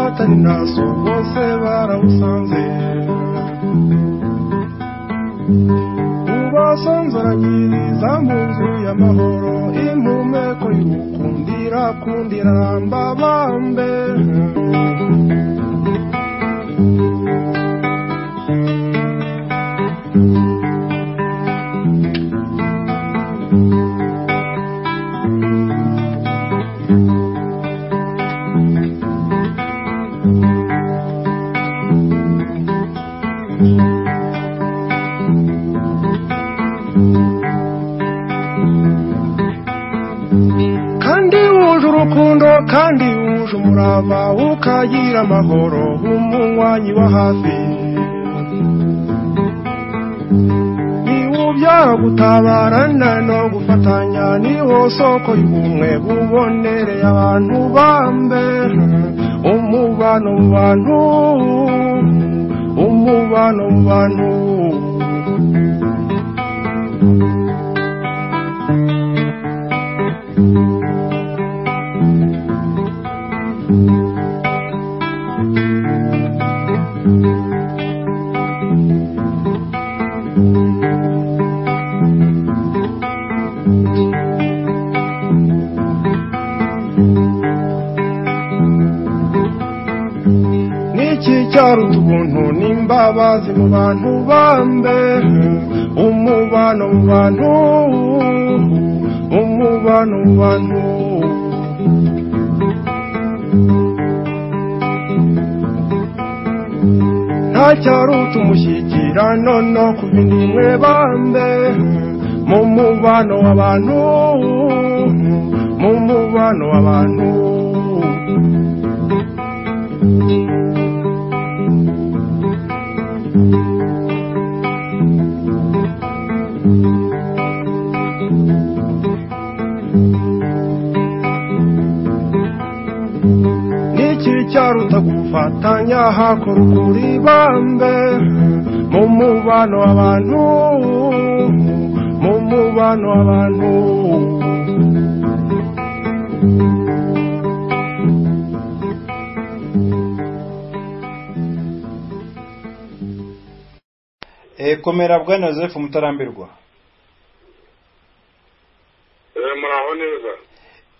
atari naso bose barawusanze ubasanzaragiriza mu nzu y'amahoro impumeko y'ukundira kundira ramba bambe kandi wuje urukundo kandi wuje umurava ukagira amahoro umunywanyi wa hafi niwubyara gutabarana no gufatanya niwo soko y'ubumwe bubonereye abantu bambe umubano mu bantu umubano mu bantu Niki cyaruta ubuntu n'imbabazi mu bantu bambe umubano mu bantu umubano mu bantu nta cyaruta umushyikirano no ku bindi mwe bambe mu mubano w'abantu mu mubano w'abantu niki cyaruta gufatanya hakora ukuri bambe mu mubano w'abantu mu mubano w'abantu Eh, komera bwana Joseph mutarambirwa Eh, muraho neza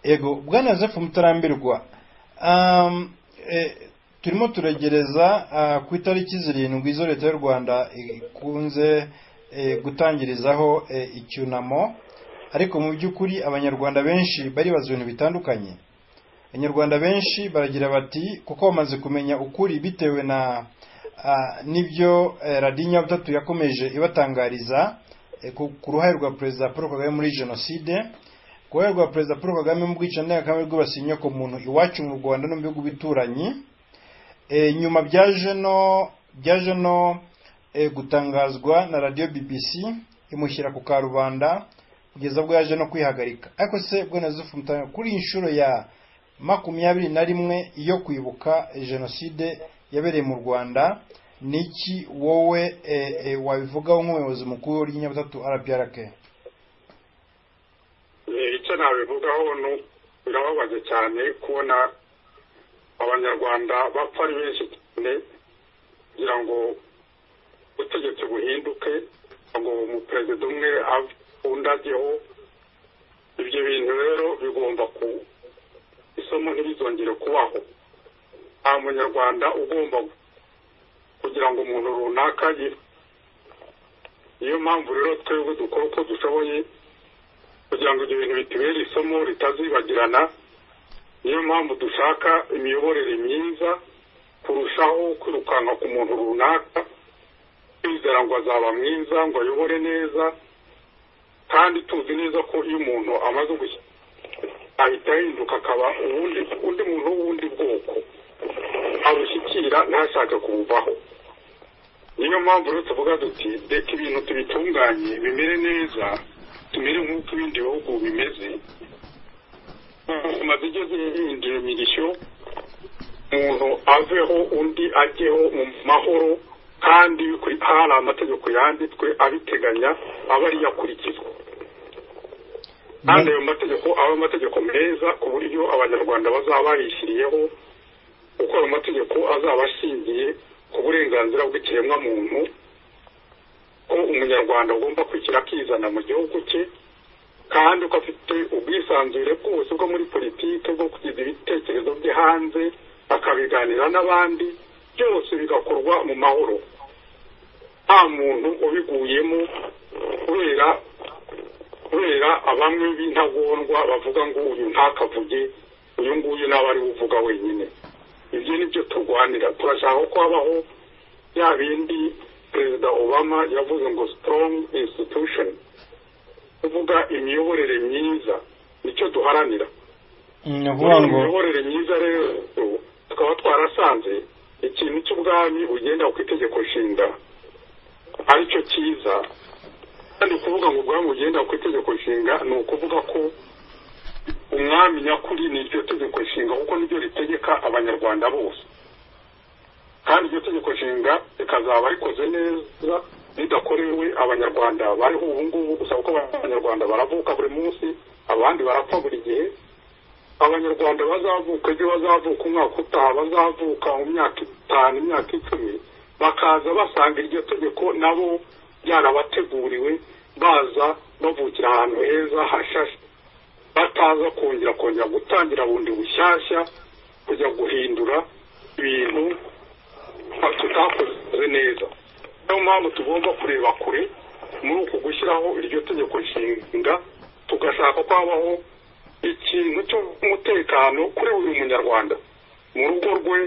ego bwana Joseph mutarambirwa um, eh, turimo turegereza uh, ku itariki zirindwi zo leta y'u rwanda ikunze eh, gutangirizaho eh, icyunamo ariko mu by'ukuri abanyarwanda benshi baribaza ibintu bitandukanye abanyarwanda benshi baragira bati kuko bamaze kumenya ukuri bitewe na ah, n'ibyo eh, radiyo butatu yakomeje ibatangariza eh, ku ku ruhare rwa perezida paul kagame muri jenoside ku ruhare rwa perezida paul kagame mu bwicanyi ndengakamere bwibasiye inyoko muntu iwacu mu rwanda no mu bihugu bituranyi Eh, nyuma byaje no byaje no eh, gutangazwa na radiyo bbc imushyira ku karubanda kugeza ubwo yaje no kwihagarika ariko se bwana Yusufu Mutanga kuri iyi nshuro ya makumyabiri na rimwe yo kwibuka eh, jenoside yabereye mu rwanda niki wowe eh, eh, wabivugaho nk'umuyobozi mukuru ry'inyabutatu rprk Eh, icyo nabivugaho ni uko birababaje cyane kubona abanyarwanda bapfa ari benshi cyane kugira ngo ubutegetsi buhinduke kugira ngo umuperezida umwe ave undi ajyeho ibyo bintu rero bigomba ku isomo ntirizongere kubaho nta munyarwanda ugomba kugira ngo umuntu runaka yife niyo mpamvu rero twebwe dukora uko dushoboye kugira ngo ibyo bintu bitubere isomo ritazibagirana niyo mpamvu dushaka imiyoborere myiza kurushaho kwirukanka ku muntu runaka twizera ngo azaba mwiza ngo ayobore neza kandi tuzi neza ko iyo umuntu amaze gushyira ahita ahinduka akaba uwundi undi muntu w'ubundi bwoko abushyikira ntashake kubuvaho niyo mpamvu rero tuvuga duti reka ibintu tubitunganye bimere neza tumere nk'uko ibindi bihugu bimeze ubuzima zijye zihindura imirishyo umuntu aveho undi ajyeho mu mahoro kandi bikuri- hari amategeko yanditswe abiteganya aba ariyo akurikizwa kandi ayo mategeko aba amategeko meza ku buryo abanyarwanda bazaba bayishyiriyeho kuko ayo mategeko azaba ashingiye ku burenganzira bw'ikiremwamuntu ko umunyarwanda agomba kwishyira akizana mu gihugu cye kandi ko afite ubwisanzure bwose bwo muri politiki bwo kugeza ibitekerezo bye hanze akabiganira n'abandi byose bigakorwa mu mahoro nta muntu ubiguyemo kubera kubera abamwe b'intagondwa bavuga ngo uyu ntakavuge uyu nguyu nawe ari uvuga wenyine ibyo ni byo turwanira turashaka ko habaho ya bindi perezida obama yavuze ngo strong institution kuvuga imiyoborere myiza nicyo duharanira ni muri ukuvuga iyo ngo miyoborere myiza rero tukaba twarasanze ikintu cy'ubwami ugenda ku itegeko nshinga aricyo cyiza kandi kuvuga ngo ubwami bugenda ku itegeko nshinga ni ukuvuga ko umwami nyakuri ni iryo tegeko nshinga kuko niryo ritegeka abanyarwanda bose kandi iryo tegeko nshinga rikazaba rikoze neza ridakorewe abanyarwanda bariho ubu ngubu gusa kuko abanyarwanda baravuka buri munsi abandi barapfa buri gihe abanyarwanda bazavuka ejo bazavuka umwaka utaha bazavuka mu myaka itanu imyaka icumi bakaza basanga iryo tegeko nabo ryarabateguriwe baza bavukira ahantu heza hashashe bataza kongera kongera gutangira bundi bushyashya kujya guhindura ibintu tutakoze neza niyo mpamvu tugomba kureba kure muri uku gushyiraho iryo tegeko nshinga tugashaka ko habaho ikintu cy'umutekano kuri buri munyarwanda mu rugo rwe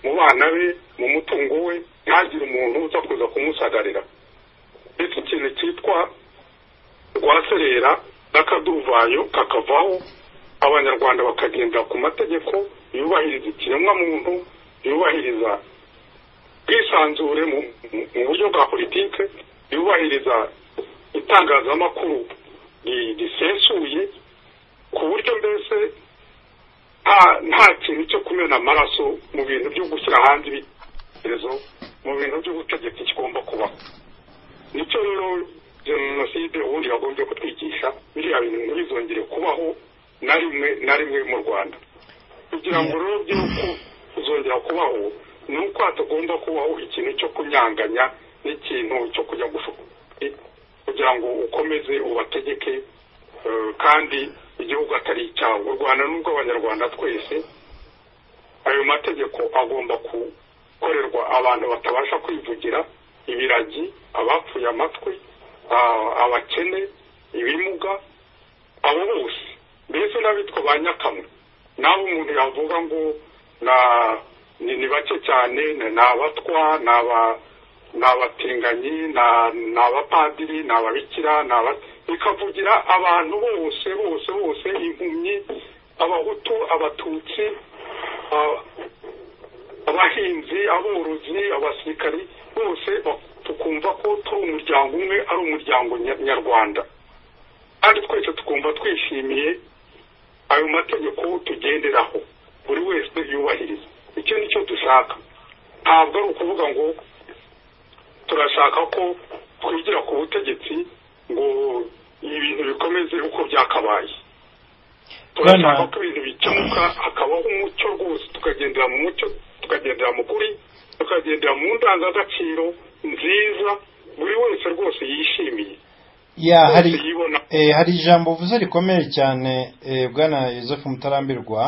mu bana be mu mutungo we ntihagire umuntu uza kuza kumusagarira ndetse ikintu cyitwa rwaserera n'akaduruvayo kakavaho abanyarwanda bakagendera ku mategeko yubahiriza ikiremwamuntu yubahiriza bwisanzure mu mu- mu buryo bwa politike yubahiriza itangazamakuru ri- risesuye ku buryo mbese nta- nta kintu cyo kumena amaraso mu bintu byo gushyira hanze ibitekerezo mu bintu by'ubutegetsi kigomba kubaho nicyo rero jenoside ubundi yagombye kutwigisha biriya bintu ntibizongere kubaho na rimwe na rimwe mu rwanda kugira ngo rero by'uko kuzongera kubaho ni uko hatagomba kubaho ikintu cyo kunyanganya n'ikintu cyo kujya gushuka kugira ngo ukomeze ubategeke eh, kandi igihugu atari icyawe u rwanda ni urw'abanyarwanda twese ayo mategeko agomba gukorerwa abantu batabasha kwivugira ibiragi abapfuye amatwi ah, abakene ibimuga abo bose mbese n'abitwa ba nyakamwe naho umuntu yavuga ngo na ni, ni bake cyane ni ni abatwa ni aba ni abatinganyi ni- ni abapadiri ni ababikira ni aba bikavugira abantu bose bose bose impumyi abahutu abatutsi aba- abahinzi aborozi abasirikari bose ba- tukumva ko turi umuryango umwe ari umuryango nya- nyarwanda kandi twese tukumva twishimiye ayo mategeko tugenderaho buri wese yubahiriza icyo ni cyo dushaka ntabwo ari ukuvuga ngo turashaka ko twigira ku butegetsi ngo ibintu bikomeze uko byakabaye turashaka Bwana- ko ibintu bikemuka hakabaho umucyo rwose tukagendera mu mucyo tukagendera mu kuri tukagendera mu ndangagaciro nziza buri wese rwose yishimiye ya hari wese yibona Eh, hari ijambo uvuze rikomeye cyane eh, bwana Joseph Mutarambirwa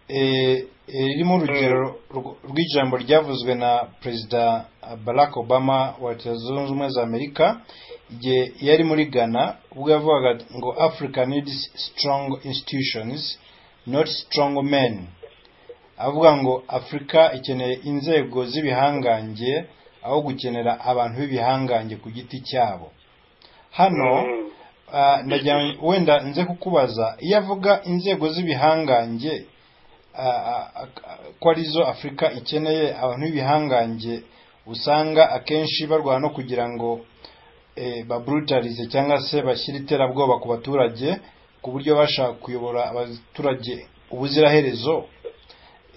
eh, eh, ririmo urugero rw- rw'ijambo ryavuzwe na perezida Barack Obama wa leta zunze ubumwe za Amerika igihe yari muri Ghana ubwo yavugaga ngo Africa needs strong institutions not strong men avuga ngo Afurika ikeneye inzego z'ibihangange aho gukenera abantu b'ibihangange ku giti cyabo hano Mm. Ah, ndagira ngo wenda nze kukubaza iyo avuga inzego z'ibihangange ah, ah, ah, ko arizo afurika ikeneye abantu b'ibihangange usanga akenshi barwana no kugira ngo eh, babrutalize cyangwa se bashyire iterabwoba ku baturage ku buryo bashaka kuyobora abaturage ubuziraherezo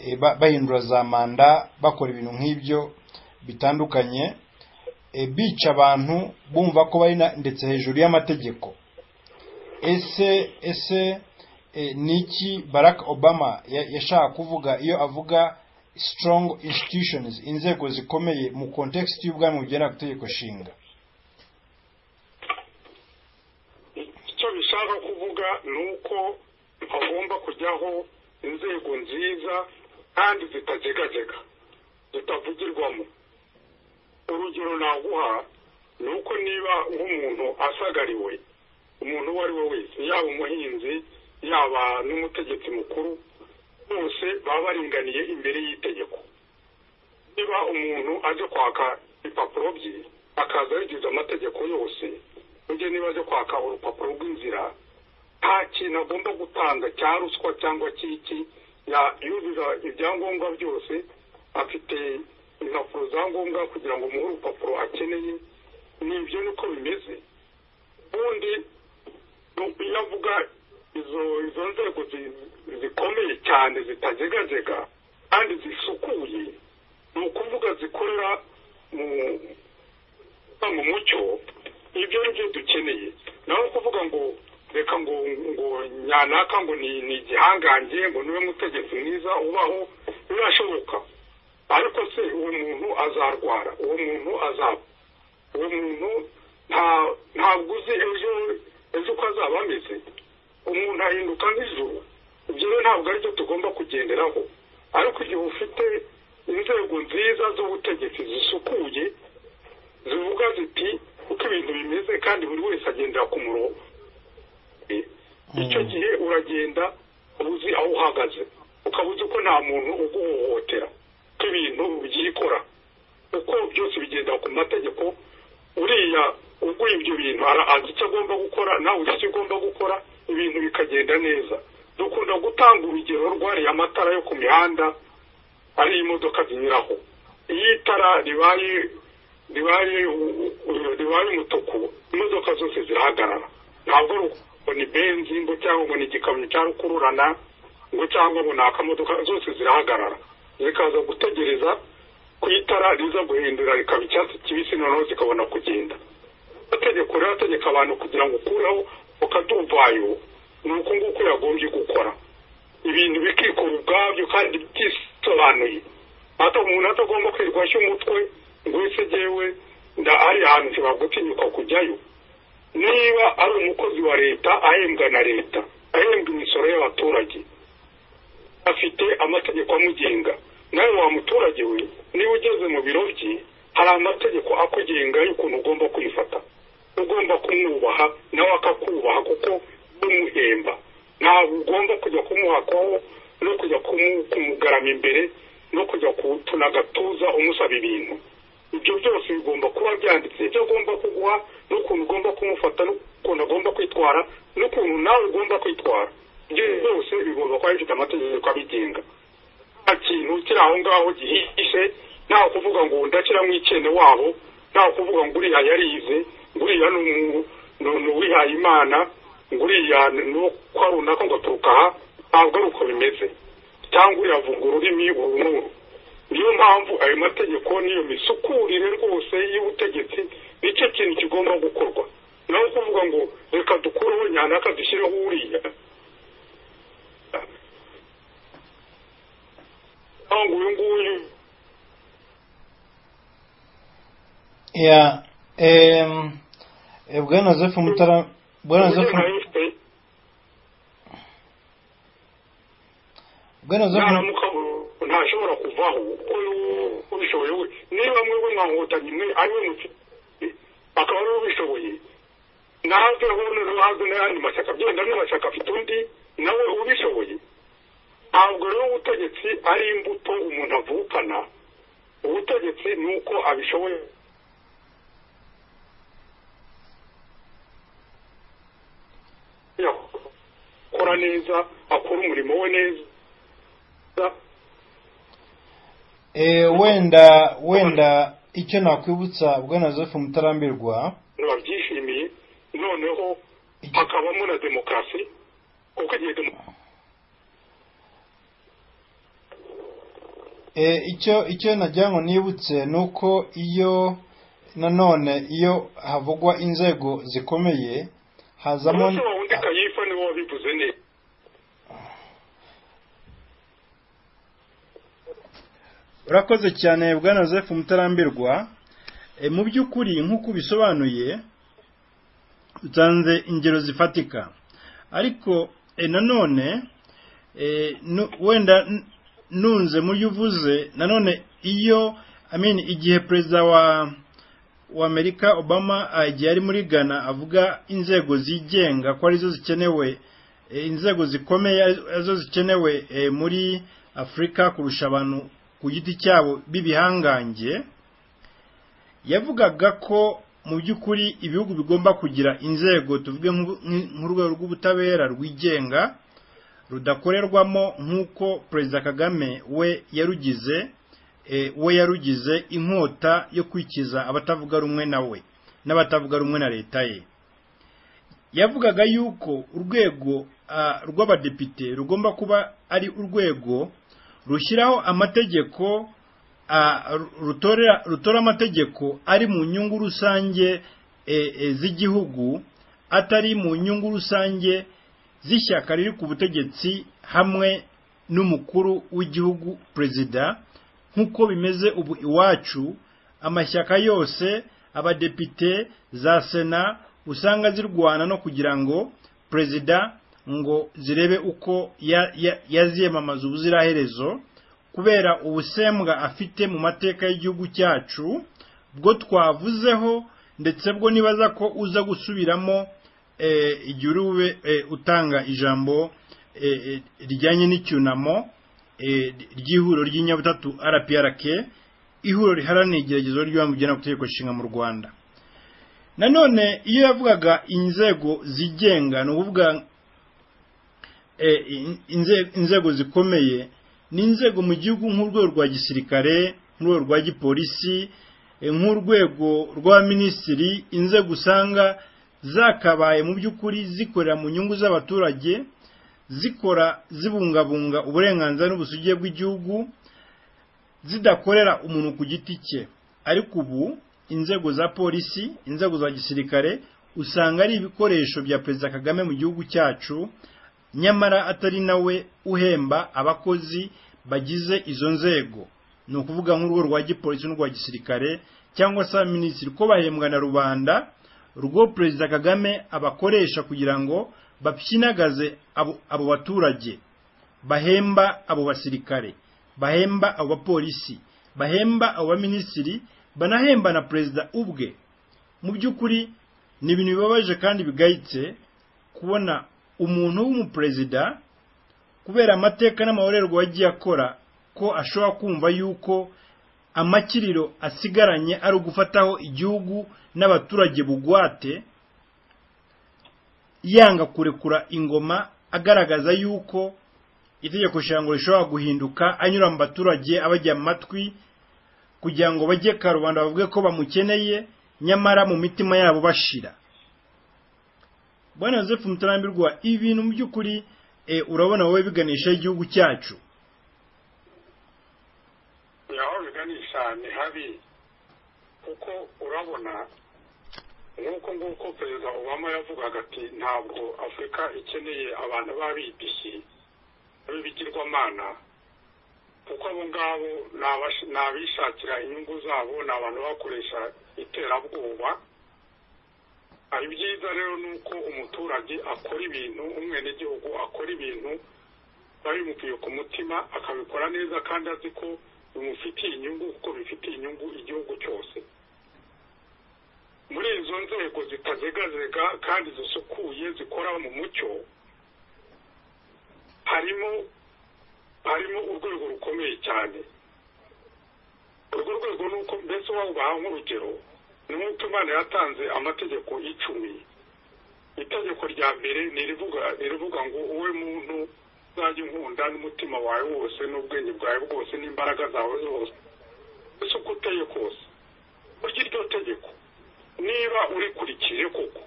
eh, ba- bahindura za manda bakora ibintu nk'ibyo bitandukanye eh, bica abantu bumva ko bari na- ndetse hejuru y'amategeko ese ese eh, niki barack obama ya- yashaka kuvuga iyo avuga strong institutions inzego zikomeye mu context y'ubwami bugera ku itegeko nshinga icyo bishaka kuvuga ni uko hagomba kujyaho inzego nziza kandi zitajegajega zitavugirwamo urugero naguha ni uko niba nk'umuntu asagariwe umuntu uwo ari we wese yaba umuhinzi yaba n'umutegetsi mukuru bose baba baringaniye imbere y'itegeko niba umuntu aje kwaka ibipapuro bye akaza yagize amategeko yose ujye niba aje kwaka urupapuro rw'inzira nta kintu agomba gutanga cya ruswa cyangwa cy'iki yuzuza ibyangombwa byose afite impapuro za ngombwa kugira ngo umuhe urupapuro akeneye ni ibyo niko bimeze ubundi iyo avuga izo izo nzego zikomeye cyane zitagegajega kandi zisukuye ni ukuvuga zikorera mu mucyo ibyo ni byo dukeneye naho kuvuga ngo reka ngo ngo nyanaka ngo ni igihangange ngo niwe mutegetsi mwiza ubaho birashoboka ariko se uwo muntu azarwara uwo muntu azapfa uwo muntu ntabwo uzi ejo ejo uko azaba ameze umuntu ahinduka nk'ijuru ibyo rero ntabwo aribyo tugomba kugenderaho ariko igihe ufite inzego nziza z'ubutegetsi zisukuye zivuga ziti uko ibintu bimeze kandi buri wese agendera ku murongo icyo gihe uragenda uzi aho uhagaze ukaba uzi ko nta muntu uguhohotera ko ibintu byikora uko byose bigenda ku mategeko uriya uguye ibyo bintu azi icyo agomba gukora nawe uzi icyo ugomba gukora ibintu bikagenda neza dukunda gutanga urugero rwariye amatara yo ku mihanda ariyo imodoka zinyuraho iyo itara ribaye ribaye ribaye umutuku imodoka zose zirahagarara ntabwo ngo ni benzi ngo cyangwa ngo ni igikamyo cya rukururana ngo cyangwa ngo ni akamodoka zose zirahagarara zikaza gutegereza ku itara riza guhindura rikaba icyatsi kibisi noneho zikabona kugenda amategeko rero ategeka abantu kugira ngo ukureho ukatuvayo ni uko nguko yagombye gukora ibintu bikikora ubwabyo kandi byisobanuye hata umuntu atagomba kwirwashya umutwe ngo ese jyewe nda ari ahantu nshobora gutinyuka kujyayo niba ari umukozi wa leta ahembwa na leta ahembwa imisoro y'abaturage afite amategeko amugenga nawe wa muturage we niba ugeze mu biro bye hari amategeko akugenga y'ukuntu ugomba kwifata ugomba kumwubaha nawe akakubaha kuko n'umuhemba ntabwo ugomba kujya kumuhakaho no kujya kumugarama imbere no kujya kutuna agatuza umusaba ibintu ibyo byose bigomba kuba byanditse ibyo agomba kuguha n'ukuntu ugomba kumufata n'ukuntu agomba kwitwara n'ukuntu nawe ugomba kwitwara ibyo byose bigomba kuba bifite amategeko abigenga nta kintu kiri aho ngaho gihishe nta kuvuga ngo ndashyiramo ikene wabo nta kuvuga ngo uriya yarize nguriya ni uwihaye imana nguriya ni uwo kwa runaka ngo aturuka aha ntabwo ari uko bimeze cyangwa uriyavuga ururimi uru n'uru niyo mpamvu ayo mategeko n'iyo misukurire rwose y'ubutegetsi nicyo kintu kigomba gukorwa naho kuvuga ngo reka dukureho nyanaka dushyireho uriya cyangwa uyu nguyu ya em bwana Joseph Mutara bwana Joseph bwana Joseph ntashobora kuvaho kuko ubishoboye we niba mwebwe mwahotanye mwe ariwe mukiri akaba ariwe ubishoboye nawe hano nawe n'ayandi mashyaka byenda n'amashyaka afite undi nawe ubishoboye ntabwo rero ubutegetsi ari imbuto umuntu avukana ubutegetsi ni uko abishoboye akora neza akora umurimo we neza wenda wenda icyo nakwibutsa bwana joseph mutarambirwa babyishimiye noneho hakabamo na demokarasi kuko igihe demokarasi icyo icyo najyango nibutse ni uko iyo nanone iyo havugwa inzego zikomeye hazamo umusore wundi kayifa niwe wabivuze neza urakoze cyane bwana joseph mutarambirwa E, mu by'ukuri nk'uko ubisobanuye utanze ingero zifatika ariko e, nanone e, nu- wenda n- nunze mu byo uvuze nanone iyo I mean, igihe perezida wa wa Amerika Obama ah, igihe ari muri Ghana avuga inzego zigenga ko arizo zikenewe eh, inzego zikomeye ari- arizo zikenewe eh, muri Afurika kurusha abantu ku giti cyabo b'ibihangange yavugaga ko mu by'ukuri ibihugu bigomba kugira inzego tuvuge nk'u- nk'i- nk'urwego rw'ubutabera rwigenga rudakorerwamo nk'uko perezida kagame we yarugize eh, we yarugize inkota yo kwikiza abatavuga rumwe na we n'abatavuga rumwe na leta ye yavugaga yuko urwego ah, rw'abadepite rugomba kuba ari urwego rushyiraho amategeko ah, ru- rutorera- rutora amategeko ari mu nyungu rusange eh, eh, z'igihugu atari mu nyungu rusange z'ishyaka riri ku butegetsi hamwe n'umukuru w'igihugu perezida nk'uko bimeze ubu iwacu amashyaka yose abadepite za sena usanga zirwana no kugira ngo perezida ngo zirebe uko ya- ya- yaziyamamaza ubuziraherezo kubera ubusembwa afite mu mateka y'igihugu cyacu bwo twavuzeho ndetse bwo nibaza ko uza gusubiramo eh, igihe uri bube eh, utanga ijambo eh, eh, rijyanye n'icyunamo eh, ry'ihuriro ry'inyabutatu rprk ihuriro riharanira igeragezwa ry'ibanze ry'amategeko nshinga mu rwanda nanone iyo yavugaga inzego zigenga ni ukuvuga eh, in- inze- inzego zikomeye ni inzego mu gihugu nk'urwego rwa gisirikare nk'urwego rwa gipolisi eh, nk'urwego rw'abaminisitiri inzego usanga zakabaye mu by'ukuri zikorera mu nyungu z'abaturage zikora zibungabunga uburenganzira n'ubusugire bw'igihugu zidakorera umuntu ku giti cye ariko ubu inzego za polisi inzego za gisirikare usanga ari ibikoresho bya perezida kagame mu gihugu cyacu nyamara atari nawe uhemba abakozi bagize izo nzego ni ukuvuga nk'urwo rwa gipolisi n'urwa gisirikare cyangwa se minisitiri ko bahembwa na rubanda rwo perezida kagame abakoresha kugira ngo bapyinagaze abo abo baturage bahemba abo basirikare bahemba abo bapolisi bahemba abo baminisitiri banahemba na perezida ubwe mu by'ukuri ni ibintu bibabaje kandi bigayitse kubona umuntu w'umuperezida kubera amateka n'amahorerwa yagiye akora ko ashobora kumva yuko amakiriro asigaranye ari ugufataho igihugu n'abaturage bugwate yanga kurekura ingoma agaragaza yuko itegeko nshinga rishobora guhinduka anyura mu baturage abajya mu matwi kugira ngo bajye karubanda bavuge ko bamukeneye nyamara mu mitima yabo bashira bwana joseph mutarambirwa ibi bintu mu by'ukuri eh, urabona wowe biganisha igihugu cyacu aho biganisha ni habi kuko urabona nk'uko nguko perezida obama yavugaga ati ntabwo afurika ikeneye abantu b'abibisi b'ibigirwamana kuko abo ngabo ni abash- ni abishakira inyungu zabo ni abantu bakoresha iterabwoba hari byiza rero ni uko umuturage akora ibintu umwenegihugu akora ibintu biba bimukwiye ku mutima akabikora neza kandi azi ko bimufitiye inyungu kuko bifitiye inyungu igihugu cyose muri izo nzego zitazegazega kandi zisukuye zikora mu mucyo harimo harimo urwego rukomeye cyane urwo rwego ni uko mbese wawubaha nk'urugero ni nk'uko imana yatanze amategeko icumi itegeko rya mbere ni irivuga ni irivuga ngo uwe muntu uzajya inkunda n'umutima wawe wose n'ubwenge bwawe bwose n'imbaraga zawe zose ese uko uteye kose kurya iryo tegeko niba urikurikije koko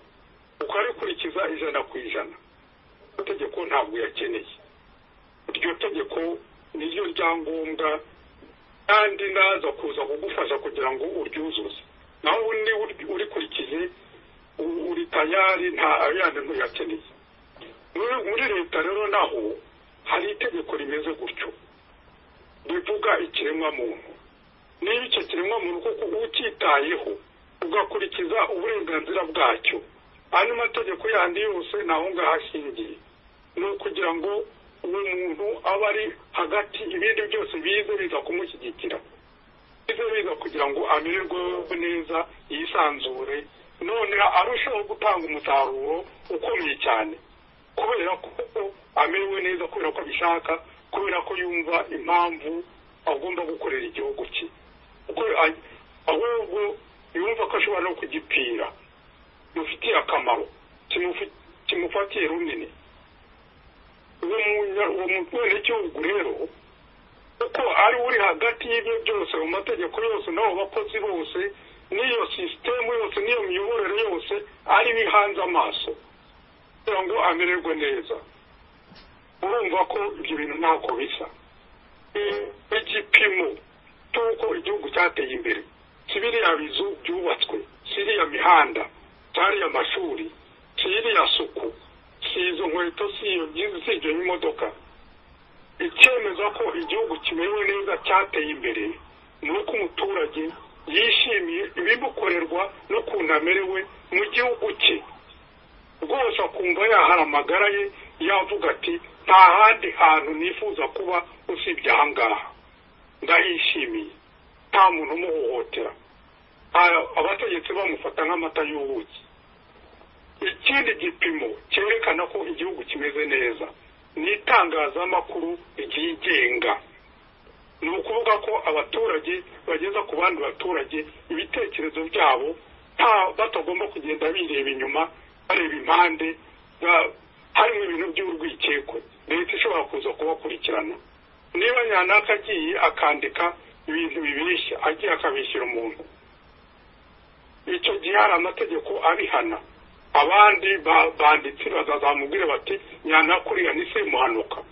ukarikurikiza ijana ku ijana iryo tegeko ntabwo uyakeneye iryo tegeko niryo ryangombwa kandi naza kuza kugufasha kugira ngo uryuzuze naho ubu niba uri- urikurikije u- uri tayari nta yandi ntuyakeneye muri muri leta rero naho hari itegeko rimeze gutyo rivuga ikiremwamuntu niba icyo kiremwamuntu kuko utitayeho ugakurikiza uburenganzira bwacyo andi mategeko yandi yose naho ngaho ashingiye ni ukugira ngo uwo muntu aba ari hagati ibindi byose bize biza kumushyigikira bize biza kugira ngo amererwe neza yisanzure none arushaho gutanga umusaruro ukomeye cyane kubera ko amerewe neza kubera ko abishaka kubera ko yumva impamvu agomba gukorera igihugu cye ahubwo yumva ko ashobora no kugipfira bimufitiye akamaro kimufatiye runini uwo mubenegihugu rero kuko ari uri hagati y'ibyo byose mu mategeko yose n'abo bakozi bose n'iyo sisitemu yose n'iyo miyoborere yose ari bihanze amaso kugira ngo amererwe neza urumva ko ibyo bintu ntako bisa igipimo cy'uko igihugu cyateye imbere si biriya bizu byubatswe si iriya mihanda si ariya mashuri si iriya suku si izo nkweto si ibyo n'imodoka icyemeza ko igihugu kimerewe neza cyateye imbere ni uko umuturage yishimiye ibimukorerwa n'ukuntu amerewe mu gihugu cye rwose akumva yahara amagara ye yavuga ati nta handi hantu nifuza kuba usibye aha ngaha ndahishimiye nta muntu umuhohotera abategetsi bamufata nk'amata y'ubuki ikindi gipimo cyerekana ko igihugu kimeze neza ni itangazamakuru ryigenga ni ukuvuga ko abaturage bageza ku bandi baturage ibitekerezo byabo batagomba kugenda bireba inyuma bareba impande harimo ibintu by'urwikekwe leta ishobora kuza kubakurikirana niba nyanaka agiye akandika ibintu bibeshya agiye akabishyira umuntu icyo gihe hari amategeko abihana abandi banditsi bazazamubwira bati nyanakuriya ni semuhanuka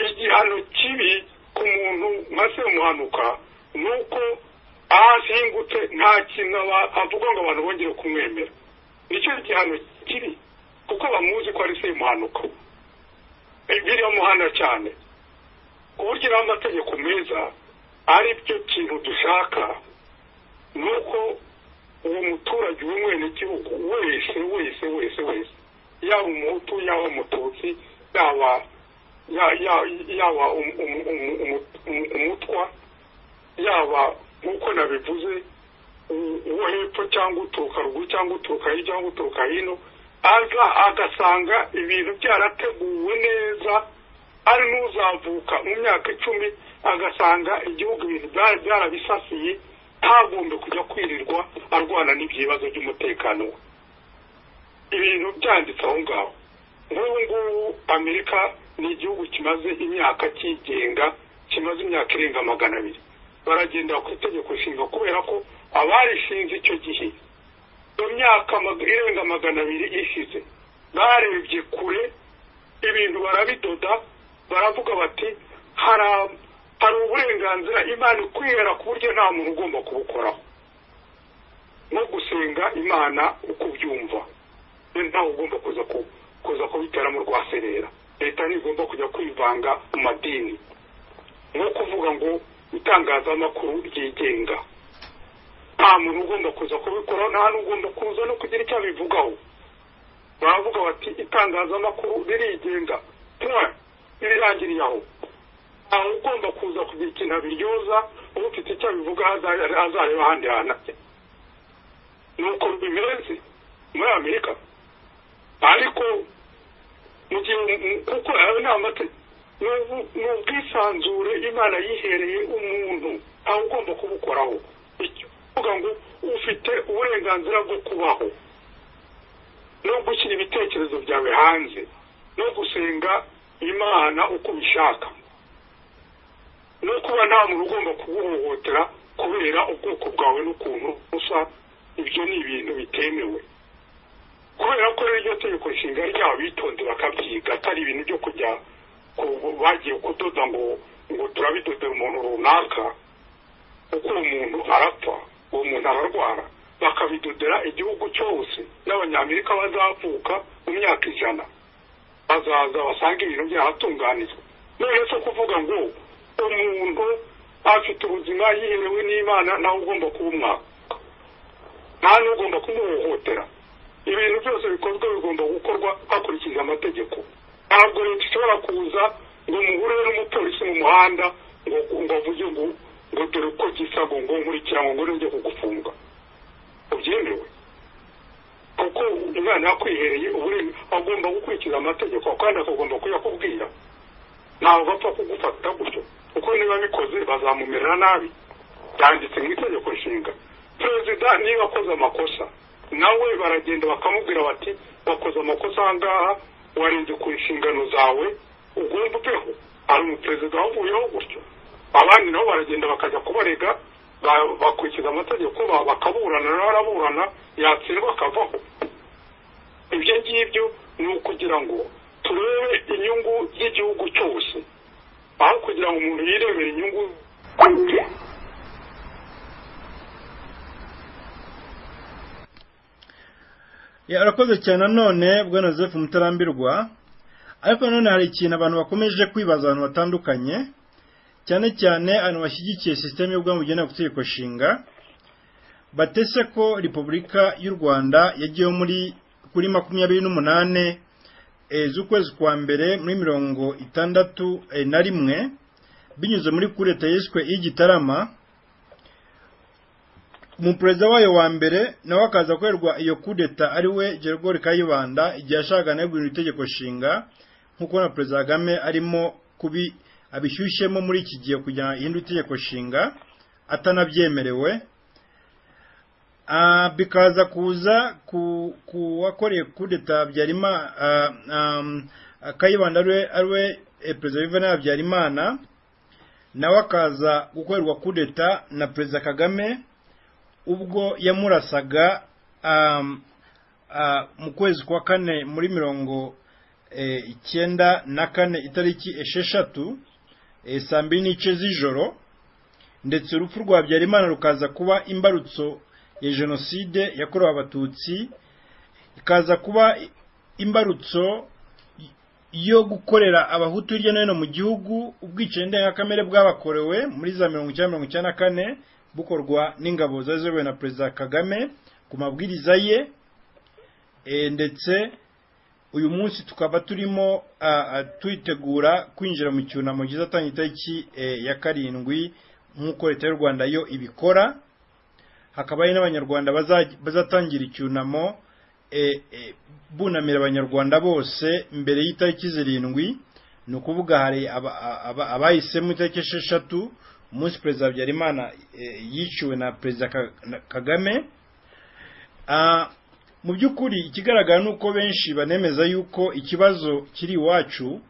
igihano kibi ku muntu nka semuhanuka ni uko ahazingutse nta kintu avuga ngo abantu bongere kumwemera nicyo gihano kibi kuko bamuzi ko ari semuhanuka biramuhana cyane ku buryo iriho amategeko meza ari byo kintu dushaka ni uko uwo muturage w'umwenegihugu wese wese wese wese yaba umuhutu yaba umututsi yaba yaba umutwa yaba nk'uko nabivuze uwo hepfo cyangwa uturuka ruguru cyangwa uturuka hirya cyangwa uturuka hino aza agasanga ibintu byarateguwe neza ari n'uzavuka mu myaka icumi agasanga igihugu ibintu byarabisasiye ntagombe kujya kwirirwa arwana n'ibibazo by'umutekano we ibintu byanditse aho ngaho nk'ubu ngubu amerika ni igihugu kimaze imyaka cyigenga kimaze imyaka irenga magana abiri baragendera ku itegeko nshinga kubera ko abarishinze icyo gihe mu myaka irenga magana abiri ishize barebye kure ibintu barabidoda baravuga bati hari hari uburenganzira imana ikwihera ku buryo nta muntu ugomba kubukoraho no gusenga imana uko ubyumva ntawe ugomba kuza kubitera mu rwaserera leta ntigomba kujya kwivanga mu madini nko kuvuga ngo itangazamakuru ryigenga nta muntu ugomba kuza kubikoraho nta n'ugomba kuza no kugira icyo abivugaho baravuga bati itangazamakuru ririgenga ntibirangiriye aho ntawe ugomba kuza kugira ikintu abiryoza ufite icyo abivuga azareba ahandi hantu ajya ni uko bimeze muri amerika ariko mu gihe kuko ayo ni amategeko ni ubwisanzure imana yihereye umuntu ntawe ugomba kubukoraho kuvuga ngo ufite uburenganzira bwo kubaho no gushyira ibitekerezo byawe hanze no gusenga imana uko ubishaka no kuba nta muntu ugomba kuguhohotera kubera ubwoko bwawe n'ukuntu usa ibyo ni ibintu bitemewe kubera ko rero iryo tegeko nshinga ryabo bitonze bakabyiga atari ibintu byo kujya bagiye kudoda ngo ngo turabidodere umuntu runaka kuko uwo muntu arapfa uwo muntu ararwara bakabidodera igihugu cyose n'abanyamerika bazavuka mu myaka ijana bazaza basanga ibintu byaratunganijwe none se kuvuga ngo umuntu afite ubuzima yiherewe n'imana nawe ugomba kuba umwaka nta n'ugomba kumuhohotera ibintu byose bikozwe bigomba gukorwa hakurikijwe amategeko ntabwo leta ishobora kuza ngo muhure n'umupolisi mu muhanda ngo ngo avuge ngo ngo dore uko gisa ngo ngo nkurikira ngo ngo njye kugufunga ubyemewe kuko umwana yakwihereye uburenga agomba gukurikiza amategeko kandi akagomba kuyakubwira ntabwo bapfa kugufata gutyo kuko niba bikoze bazamumerera nabi byanditse mu itegeko nshinga perezida niba akoze amakosa nawe baragenda bakamubwira bati wakoze amakosa aha ngaha warenze ku nshingano zawe ugomba ubeho hari umuperezida wavuyeho gutyo abandi nabo baragenda bakajya kubarega ba- bakurikiza amategeko ba- bakaburana nawe araburana yatsindwa akavaho ibyo ngibyo ni ukugira ngo turebe inyungu z'igihugu cyose aho kugira ngo umuntu yirebere inyungu kwe Ya, arakoze cyane nanone bwana joseph mutarambirwa ariko nanone hari ikintu abantu bakomeje kwibaza abantu batandukanye cyane cyane abantu bashyigikiye sisiteme y'ubwami bugenewe ku itegeko nshinga batese ko repubulika y'u rwanda yagiyeho muri kuri makumyabiri n'umunane eh, z'ukwezi kwa mbere muri mirongo itandatu eh, na rimwe binyuze muri kureta yiswe y'igitarama umuperezida wayo wa mbere nawe akaza gukorerwa iyo kudeta ari we gerigori kayibanda igihe yashakaga nawe guhindura itegeko nshinga nk'uko na perezida kagame arimo kubi abishyushyemo muri iki gihe kugira ngo ihindure itegeko nshinga atanabyemerewe Ah, bikaza kuza ku ku wakoreye kudeta Habyarimana ah, ah, kayibanda ari we- ari we eh, perezida Juvenal habyarimana nawe akaza gukorerwa kudeta na perezida kagame ubwo yamurasaga um, uh, mu kwezi kwa kane muri mirongo eh, icyenda na kane itariki esheshatu eh, saa mbiri n'ice z'ijoro ndetse urupfu rwa habyarimana rukaza kuba imbarutso ya jenoside yakorewe abatutsi ikaza kuba imbarutso yo gukorera abahutu hirya no hino mu gihugu ubwicanyi ndengakamere bwabakorewe muri za mirongo icyenda mirongo icyenda na kane bukorwa n'ingabo zari ziyobowe na perezida kagame ku mabwiriza ye eh, ndetse uyu munsi tukaba turimo ah, ah, tuyitegura kwinjira mu cyunamo cyiza atanga itariki eh, ya karindwi nk'uko leta y'u rwanda yo ibikora hakaba hari n'abanyarwanda baza- bazatangira icyunamo eh, eh, bunamira abanyarwanda bose mbere y'itariki zirindwi ni ukuvuga hari aba- aba- abahisemo itariki esheshatu umunsi perezida habyarimana eh, yiciwe na perezida Ka- na- kagame Ah, mu by'ukuri ikigaragara ni uko benshi banemeza yuko ikibazo kiri iwacu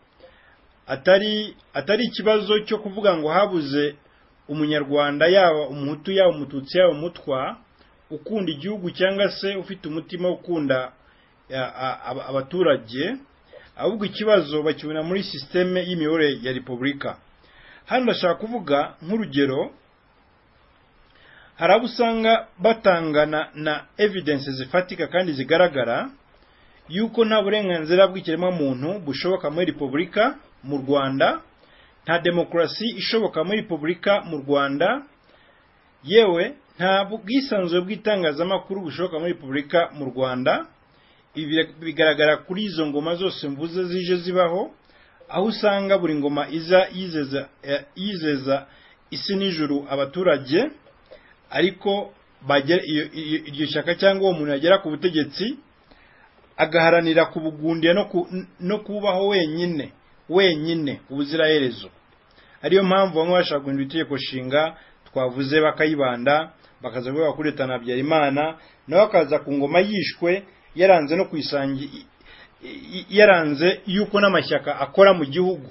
atari atari ikibazo cyo kuvuga ngo habuze umunyarwanda yaba umuhutu yaba umututsi yaba umutwa ukunda igihugu cyangwa se ufite umutima wo gukunda a- a- aba- abaturage ahubwo ikibazo bakibona muri sisiteme y'imiyoborere ya repubulika hano ndashaka kuvuga nk'urugero hari abo usanga batangana na evidensi zifatika kandi zigaragara yuko nta burenganzira bw'ikiremwamuntu bushoboka muri repubulika mu rwanda nta demokarasi ishoboka muri repubulika mu rwanda yewe nta bwisanzure bw'itangazamakuru bushoboka muri repubulika mu rwanda ibi bira- bigaragara kuri izo ngoma zose mvuze zije zibaho aho usanga buri ngoma iza yizeza eh, yizeza isi n'ijuru abaturage ariko bagera- iyo- iyo- iryo shyaka cyangwa uwo muntu yagera ku butegetsi agaharanira kubugundira no ku- no kubaho wenyine wenyine ubuziraherezo ariyo mpamvu bamwe bashaka guhindura itegeko nshinga twavuze bakayibanda bakaza kuvuga kuri leta na habyarimana nawe akaza ku ngoma yishwe yaranze no kwisangi i- i- yaranze yuko n'amashyaka akora mu gihugu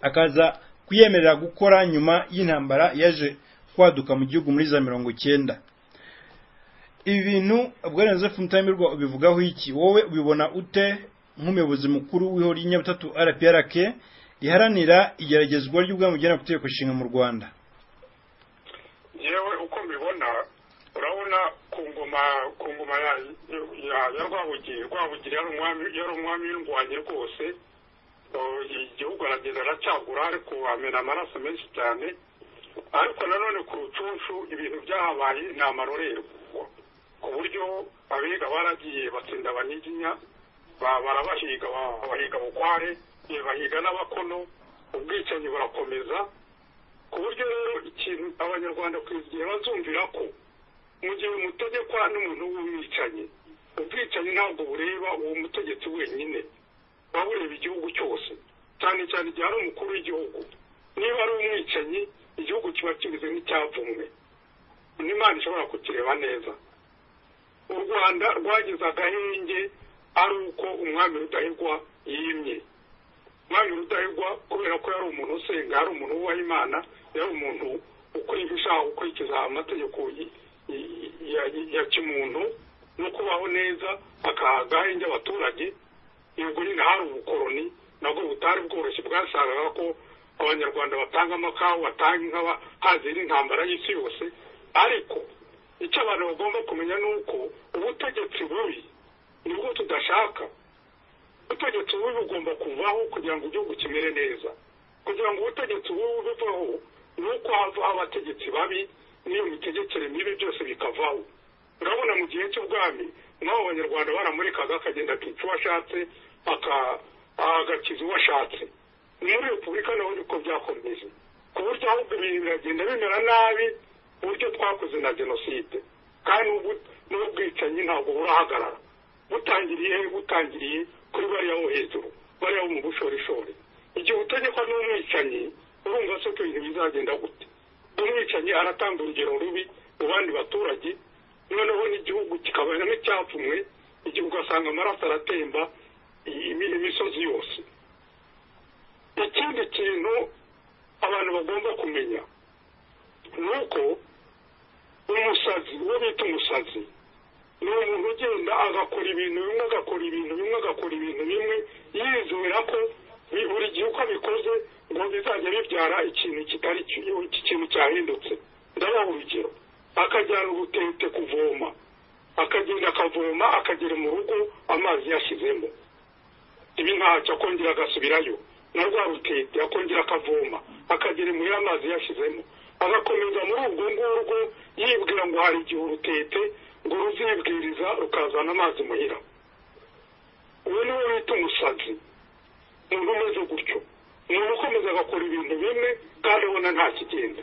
akaza kuyemerera gukora nyuma y'intambara yaje kwaduka mu gihugu muri za mirongo icyenda ibi bintu bwana joseph mutamirwa ubivugaho iki wowe ubibona ute nk'umuyobozi mukuru w'ihuriro ry'inyabutatu rprk riharanira igeragezwa ry'ubwami bugenewe ku itegeko nshinga mu rwanda yewe uko mbibona urabona ku ngoma ku ngoma ya ya ya rwabugiri rwabugiri yari umwami yari umwami w'indwanyi rwose igihugu aragenda aracagura ariko amena amaraso menshi cyane ariko nanone ku rucunshu ibintu byahabaye ni amarorerwa ku buryo abiga baragiye batsinda abanyiginya barabahiga bahiga bukware bahiga n'abakono ubwicanyi burakomeza ku buryo rero ikintu abanyarwanda igihe bazumvira ko mu gihe umutegekwa n'umuntu w'umwicanyi ubwicanyi ntabwo bureba uwo mutegetsi wenyine waba ureba igihugu cyose cyane cyane igihe ari umukuru w'igihugu niba ari umwicanyi igihugu kiba kimeze nk'icyavumwe n'imana ishobora kukireba neza u rwanda rwagize agahenge ari uko umwami rudahigwa yimye umwami rudahigwa kubera ko yari umuntu usenga yari umuntu wubaha imana yari umuntu ukwihisha ukurikiza amategeko ya kimuntu no kubaho neza akaha agahenge abaturage yego nyine hari ubukoroni nabwo butari bworoshye bwasangaga ko abanyarwanda batanga amakawa batanga inka hazira intambara y'isi yose ariko icyo abantu bagomba kumenya ni uko ubutegetsi bubi nibwo tudashaka ubutegetsi bubi bugomba kuvaho kugira ngo igihugu kimere neza kugira ngo ubutegetsi bubi buvaho ni uko havaho abategetsi babi n'iyo mitegekere mibi byose bikavaho urabona mu gihe cy'ubwami nk'abo abanyarwanda baramurikaga akagenda akica uwo ashatse agakiza uwo ashatse muri repubulika naho niko byakomeje ku buryo ahubwo ibintu biragenda bimera nabi uburyo twakoze na jenoside kandi n'ubwicanyi ntabwo burahagarara butangiriye butangiriye kuri bariya bo hejuru bariya bo mu bushorishori igihe utegekwa n'umwicanyi urumva se ko ibintu bizagenda gute umwicanyi aratanga urugero rubi mu bandi baturage noneho n'igihugu kikaba n'icyapfumwe igihe ugasanga amaraso aratemba imisozi yose ikindi kintu abantu bagomba kumenya ni uko umusazi uwo bita umusazi ni umuntu ugenda agakora ibintu bimwe agakora ibintu bimwe agakora ibintu bimwe yizera ko buri gihe uko abikoze ngo bizajya bibyara ikintu kitari iki kintu cyahindutse ndabaha urugero akajyana urutete kuvoma akagenda akavoma akagera mu rugo amazi yashyizemo ibi ntacyo akongera agasubirayo na rwa rutete akongera akavoma akagera muri amazi yashyizemo agakomeza muri urwo ngurwo yibwira ngo hari igihe urutete ngo ruzibwiriza rukazana amazi muhira uwo ni we wita umusazi umuntu umeze gutyo umuntu ukomeza agakora ibintu bimwe kandi ubona nta kigenda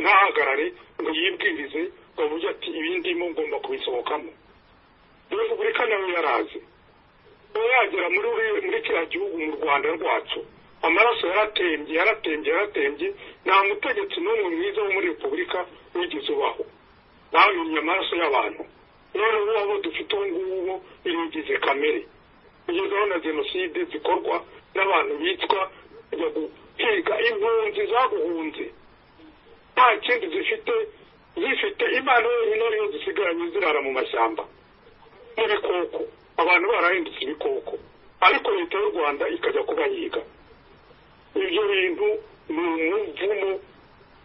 ntahagarare ngo yibwirize ngo avuge ati ibindimo ngomba kubisohokamo repubulika nawe yarazi uba yagera muri kiriya gihugu mu rwanda rwacu amaraso yaratembye yaratembye yaratembye nta mutegetsi n'umwe mwiza wo muri repubulika wigeze ubaho bamenye amaraso y'abantu none ubu abo dufite ubu ngubu biringize kamere ugezeho na jenoside zikorwa n'abantu bitwa kujya guhiga impunzi zaguhunze nta kindi zifite zifite imana yonyine ariyo zisigaranye zirara mu mashyamba n'ibikoko abantu barahindutse ibikoko ariko leta y'u rwanda ikajya kubahiga ibyo bintu ni umuvumo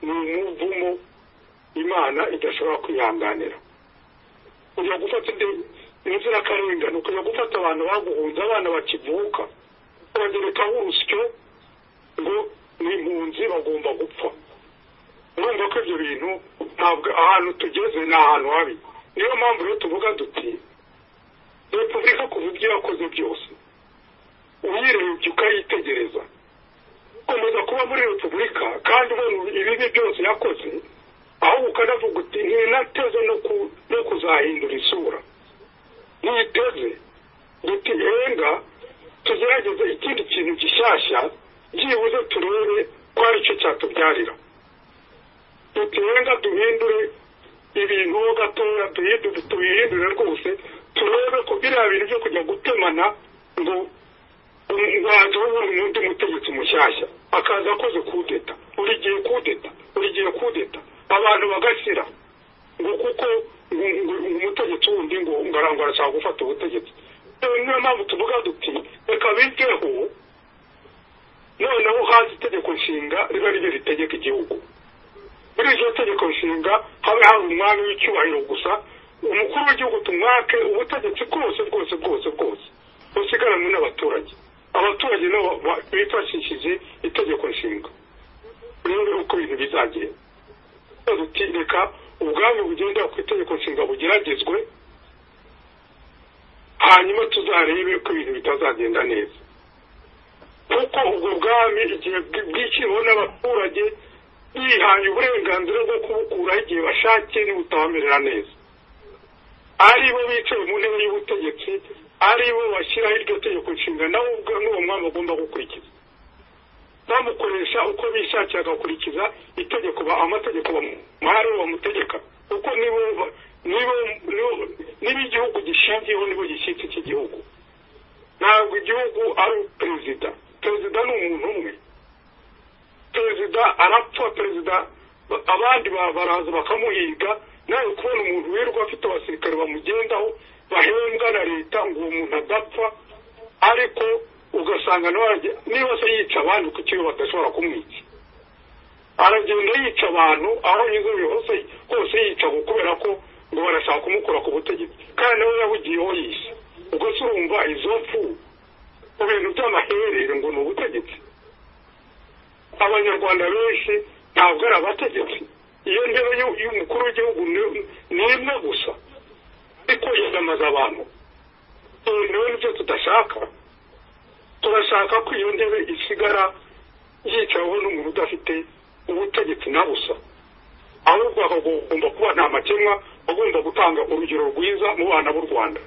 ni umuvumo imana idashobora kwihanganira ujya gufata inzirakarengane ukajya gufata abantu baguhunze abana bakivuka ukagerekaho urusyo ngo ni impunzi bagomba gupfa urumva ko ibyo bintu ntabwo ahantu tugeze ni ahantu habi niyo mpamvu rero tuvuga duti repubulika kuva ibyo yakoze byose uyirebye ukayitegereza ukomeza kuba muri repubulika kandi ubona ibibi byose yakoze ahubwo ukanavuga uti ntinateze no kuzahindura isura ntiteze duti henga tugerageze ikindi kintu gishyashya byibuze turebe ko ari cyo cyatubyarira dutenga duhindure ibintu gatoya tubihindure rwose turebe ko biriya bintu byo kujya gutemana ngo umwanzuro w'umuntu undi mutegetsi mushyashya akaza akoze kudeta buri gihe kudeta buri gihe kudeta abantu bagashyira ngo kuko umutegetsi wundi ngo ngarangwa arashaka gufata ubutegetsi niyo mpamvu tuvuga duti reka biteho noneho haza itegeko nshinga riba ryo ritegeka igihugu muri iryo tegeko nshinga habe hari umwami w'icyubahiro gusa umukuru w'igihugu tumwake ubutegetsi bwose bwose bwose bwose busigaranywe n'abaturage abaturage nabo ba- bifashishije itegeko nshinga rero uko ibintu bizagenda rero uti reka ubwami bugendera ku itegeko nshinga bugeragezwe hanyuma tuzarebe ko ibintu bitazagenda neza kuko ubwo bwami igihe bwi- bwishyiriweho n'abaturage bihaye uburenganzira bwo kubukuraho igihe bashatse nibutabamerera neza ari bo bicaye mu ntebe y'ubutegetsi ari bo bashyiraho iryo tegeko nshinga nabo ubwo n'uwo mwami agomba gukurikiza bamukoresha uko bishakiye agakurikiza itegeko ba- amategeko bamuhari bamutegeka kuko nibo ba- nibo nibo- nibo igihugu gishingiyeho nibo gishyitsi cy'igihugu ntabwo igihugu ari perezida perezida ni umuntu umwe perezida arapfa perezida ba- abandi ba- baraza bakamuhiga nawe kubona umuntu wirirwa afite abasirikare bamugendaho bahembwa na leta ngo uwo muntu adapfa ariko ugasanga nawe arage- niba se yica abandi ku kiyo badashobora kumwica aragenda yica abantu aho yizeye hose hose yica ngo kubera ko ngo barashaka kumukura ku butegetsi kandi nawe yabugiyeho yise ubwo se urumva izo mfu mu bintu by'amaherere ngo ni ubutegetsi abanyarwanda benshi ntabwo ari abategetsi iyo ntebe y'u- y'umukuru w'igihugu ni- ni imwe gusa ariko yiyamamaza abantu ibi nawe nibyo tudashaka turashaka ko iyo ntebe isigara yicaweho n'umuntu udafite ubutegetsi na busa ahubwo akagomba kuba nta makemwa agomba gutanga urugero rwiza mu bana b'u rwanda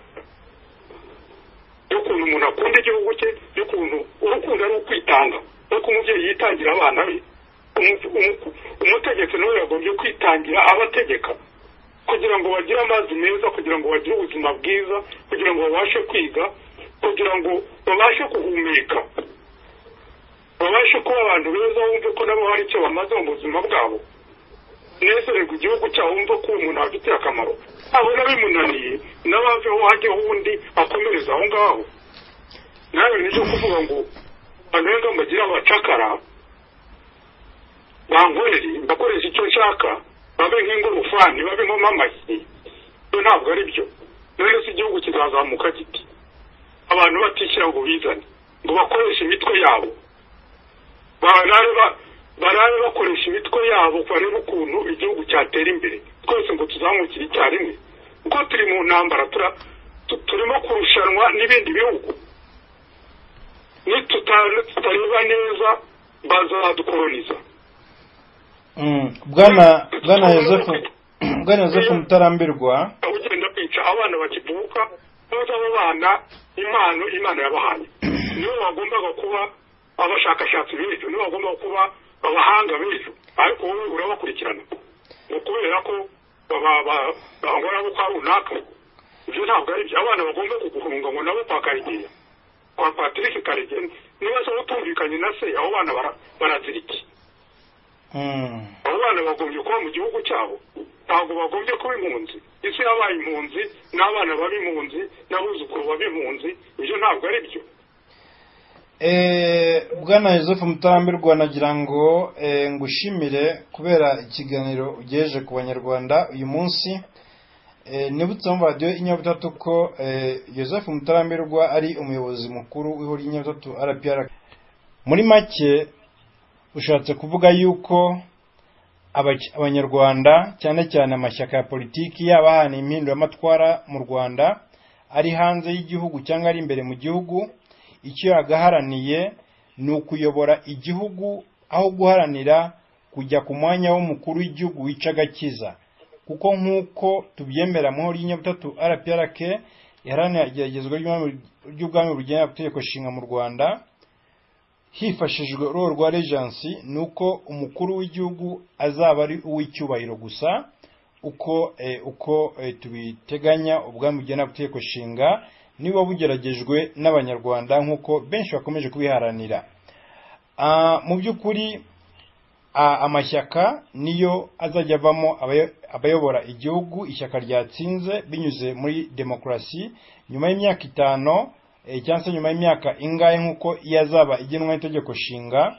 y'ukuntu umuntu akunda igihugu cye y'ukuntu urukundo ari ukwitanga nk'uko umubyeyi yitangira abana be umu- umu- umutegetsi nawe yagombye kwitangira abategeka kugira ngo bagire amazi meza kugira ngo bagire ubuzima bwiza kugira ngo babashe kwiga kugira ngo babashe guhumeka babashe kuba abantu beza bumve ko nabo hari icyo bamaze mu buzima bwabo nezererwa igihugu cyabo wumva ko uwo muntu abafitiye akamaro abona bimunaniye nawe aveho hajyeho undi akomereza aho ngaho nawe nicyo kuvuga ngo banenga mbagira abacakara bankorere mbakoresha icyo nshaka babe nk'ingorofani babe nk'amamashyi ibyo ntabwo ari byo rero si igihugu kizazamuka giti abantu batishyira ngo bizane ngo bakoreshe imitwe yabo barabe ba- barabe bakoresha imitwe yabo barebe ukuntu igihugu cyatera imbere twese ngo tuzamukire icyarimwe kuko turi mu ntambara tura- tu- turimo kurushanwa n'ibindi bihugu nituta- tutareba neza bazadukoloniza Mm, bwana bwana yosefu bwana yosefu mutarambirwa ugenda kwica abana bakivuka neza abo bana impano imana yabahaye nibo bagombaga kuba abashakashatsi b'ejo nibo bagombaga kuba abahanga b'ejo ariko wowe urabakurikirana ngo kubera ko baba- ba- bangora bo kwa runaka ibyo ntabwo ari byo abana bagomba kuguhunga ngo nabo kwa karegeya kwa patrick karegeya niba se utumvikanye na se abo bana bara- barazira iki Mm, abo bana bagombye kuba mu gihugu cyabo ntabwo bagombye kuba impunzi isi yabaye impunzi n'abana baba impunzi n'abuzukuru baba impunzi ibyo ntabwo ari byo Eh, bwana yosefu mutarambirwa nagira ngo eh, ngushimire kubera ikiganiro ugejeje ku banyarwanda uyu munsi Eh, nibutse mu radiyo inyabutatu ko eh, yosefu mutarambirwa ari umuyobozi mukuru w'ihuriro inyabutatu rpr muri make ushatse kuvuga yuko aba- abanyarwanda cyane cyane amashyaka ya politiki yaba ahana impinduramatwara mu rwanda ari hanze y'igihugu cyangwa ari imbere mu gihugu icyo yagaharaniye ni ukuyobora igihugu aho guharanira kujya ku mwanya w'umukuru w'igihugu wica agakiza kuko nk'uko tubyemera mu nkuru y'inyabutatu rprk iharanira igeragezwa ry'ubwami- ry'ubwami bugenera amategeko nshinga mu rwanda hifashishijwe uruhu rwa rejansi ni uko umukuru w'igihugu azaba ari uw'icyubahiro gusa uko eh, uko eh, tubiteganya ubwami bugenera amategeko nshinga niba bugeragejwe n'abanyarwanda nk'uko benshi bakomeje kubiharanira Ah, mu by'ukuri a- amashyaka niyo azajya avamo abayo- abayobora igihugu ishyaka ryatsinze binyuze muri demokarasi nyuma y'imyaka itanu eh, cyangwa se nyuma y'imyaka ingahe nk'uko iyo azaba igenwa n'itegeko nshinga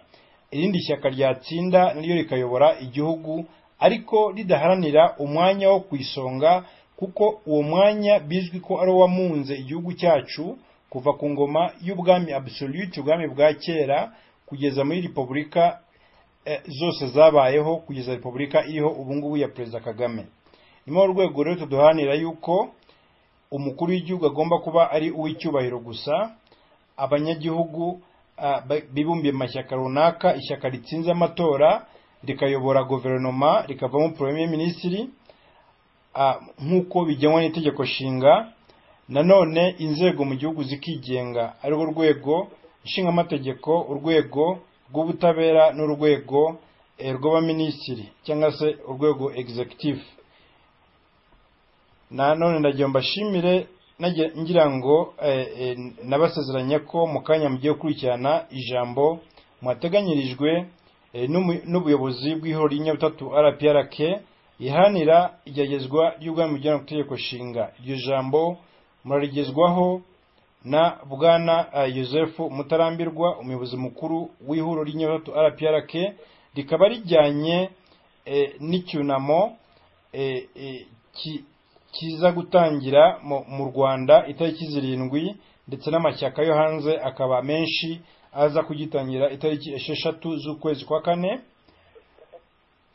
irindi shyaka ryatsinda niryo rikayobora igihugu ariko ridaharanira umwanya wo ku isonga kuko uwo mwanya bizwi ko ari uwamunze igihugu cyacu kuva ku ngoma y'ubwami absolute ubwami bwa kera kugeza muri repubulika eh, zose zabayeho kugeza repubulika iriho ubu ngubu ya perezida kagame ni muri urwo rwego rero tuduhanira yuko umukuru w'igihugu agomba kuba ari uw'icyubahiro gusa abanyagihugu ah, ba- bibumbiye mu mashyaka runaka ishyaka ritsinze amatora rikayobora guverinoma rikavamo premier minisitiri ah, nk'uko bigenwa n'itegeko nshinga nanone inzego mu gihugu zikigenga ariho urwego nshingamategeko urwego rw'ubutabera n'urwego eh, rw'abaminisitiri cyangwa se urwego executive nanone ndagira mbashimire nagira- ngira ngo eh, eh, nabasezeranya ko mu kanya mugiye gukurikirana ijambo mwateganyirijwe eh, n'umu- n'ubuyobozi bw'ihuriro ry'inyabutatu rprk ihanira igeragezwa ry'ubwami bugera ku itegeko nshinga iryo jambo murarigezwaho na bwana eh, yosefu mutarambirwa umuyobozi mukuru w'ihuriro ry'inyabutatu rprk rikaba rijyanye eh, n'icyunamo eh, eh, ki- kiza gutangira mu- mu rwanda itariki zirindwi ndetse n'amashyaka yo hanze akaba menshi aza kugitangira itariki esheshatu z'ukwezi kwa kane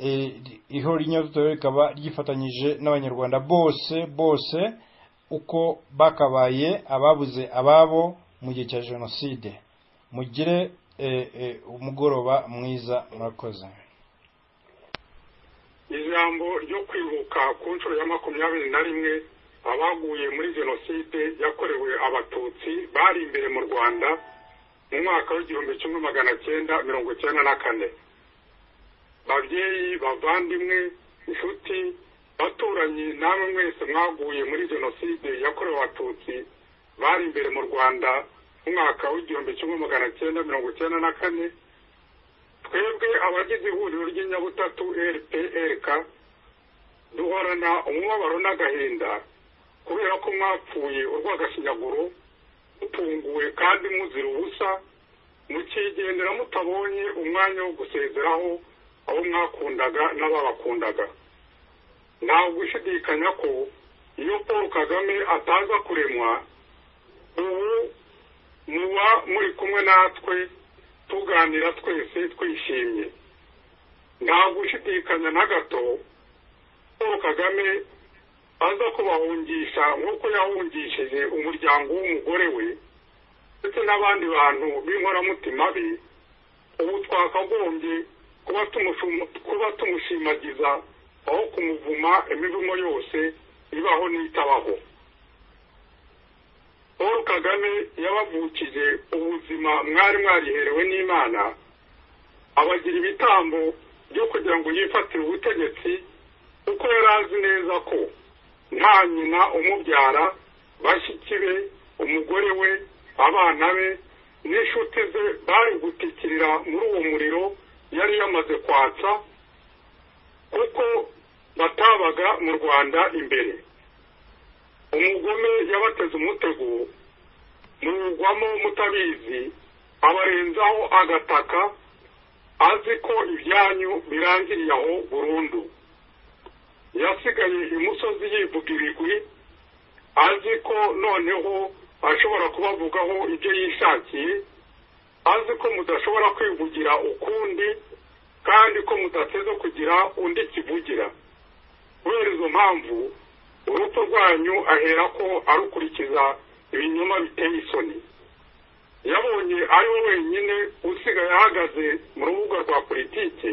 Eh, ri- ihuriro ry'inyabutatu rikaba ryifatanyije n'abanyarwanda bose bose uko bakabaye ababuze ababo mu gihe cya jenoside mugire eh, eh, umugoroba mwiza murakoze ijambo ryo kwibuka ku nshuro ya makumyabiri na rimwe abaguye muri jenoside yakorewe abatutsi bari imbere mu rwanda mu mwaka w'igihumbi kimwe magana cyenda mirongo cyenda na kane babyeyi bavandimwe inshuti baturanyi namwe mwese mwaguye muri jenoside yakorewe abatutsi bari imbere mu rwanda mu mwaka w'igihumbi kimwe magana cyenda mirongo cyenda na kane twebwe abagize ihuriro ry'inyabutatu rprk duhorana umubabaro n'agahinda kubera ko mwapfuye urw'agashinyaguro mutunguwe kandi muzira ubusa mukigendera mutabonye umwanya wo gusezeraho abo mwakundaga n'ababakundaga ntabwo ushidikanya ko iyo paul kagame ataza kuremwa ubu muba muri kumwe natwe tuganira twese twishimye ntabwo ushidikanya na gato paul kagame aza kubahungisha nk'uko yahungishije umuryango w'umugore we ndetse n'abandi bantu b'inkoramutima be ubu twakagombye kuba tumushum- kuba tumushimagiza aho kumuvuma imivumo yose ibaho n'itabaho paul kagame yabavukije ubuzima mwari mwariherewe n'imana abagira ibitambo byo kugira ngo yifatire ubutegetsi kuko yari azi neza ko nta nyina umubyara bashiki be umugore we abana be n'inshuti ze bari gutikirira muri uwo muriro yari yamaze kwatsa kuko batabaga mu rwanda imbere umugome yabateze umutego muwugwamo mutabizi abarenzaho agataka azi ko ibyanyu birangiriye aho burundu yasigaye imusozi yivuga ibigwi azi ko noneho ashobora kubavugaho ibyo yishakiye azi ko mudashobora kwivugira ukundi kandi ko mudateze kugira undi kivugira kubera izo mpamvu urupfu rwanyu ahera ko arukurikiza ibinyoma biteye isoni yabonye ari we wenyine usigaye ahagaze mu rubuga rwa politiki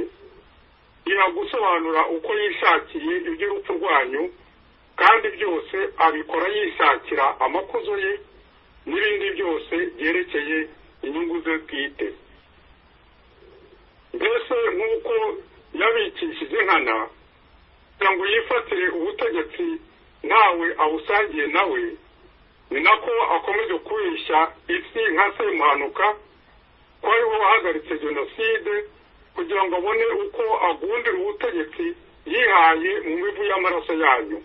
yiha gusobanura uko yishakiye iby'urupfu rwanyu kandi byose abikora yishakira amakuzo ye n'ibindi byose byerekeye inyungu ze bwite mbese nk'uko yabikishije nkana kugira ngo yifatire ubutegetsi ntawe awusangiye nawe ni nako akomeje kubeshya isi nka semuhanuka ko ari we wahagaritse jenoside kugira ngo abone uko agundira ubutegetsi yihaye mu mivu y'amaraso yanyu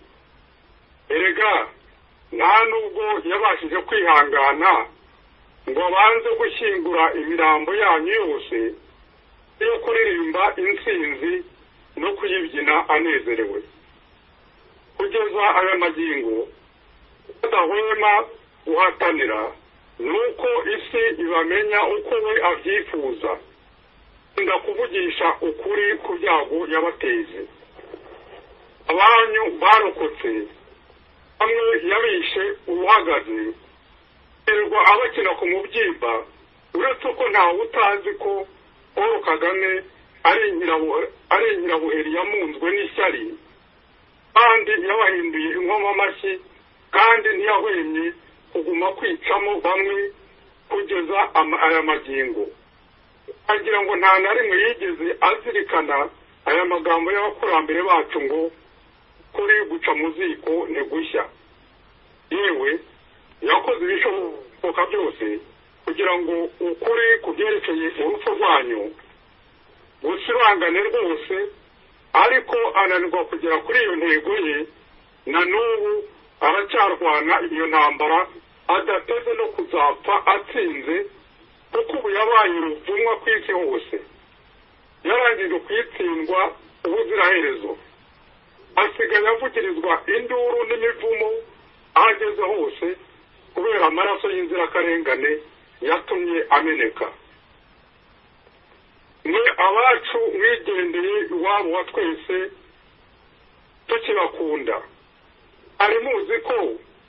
erega nta nubwo yabashije kwihangana ngo abanze gushyingura imirambo yanyu yose yo kuririmba intsinzi no kuyibyina anezerewe kugeza aya magingo badahwema guhatanira nuko isi ibamenya uko we abyifuza ndakuvugisha ukuri ku byago yabateze abanyu barokotse hamwe yabishe uruhagaze yirirwa abakina ku mubyimba uretse ko ntawe utazi ko paul kagame ari nyirabu- ari nyirabuheri yamunzwe n'ishyari kandi yabahinduye inkomo amashyi kandi ntiyahwemye kuguma kwicamo bamwe kugeza ama- aya magingo agira ngo nta na rimwe yigeze azirikana aya magambo y'abakurambere bacu ngo kuri guca mu ziko ntigushya yewe yakoze ibishoboka byose kugira ngo ukuri ku byerekeye urupfu rwanyu gusibangane rwose ariko ananirwa kugera kuri iyo ntego ye na n'ubu aracyarwana iyo ntambara adateze no kuzapfa atsinze kuko ubu yabaye uruvumwa ku isi hose yarangije kuyitsindwa ubuziraherezo asigaye avugirizwa induru n'imivumo aho ageze hose kubera amaraso y'inzirakarengane yatumye ameneka mwe abacu mwigendeye iwabo wa twese tukibakunda hari muzi ko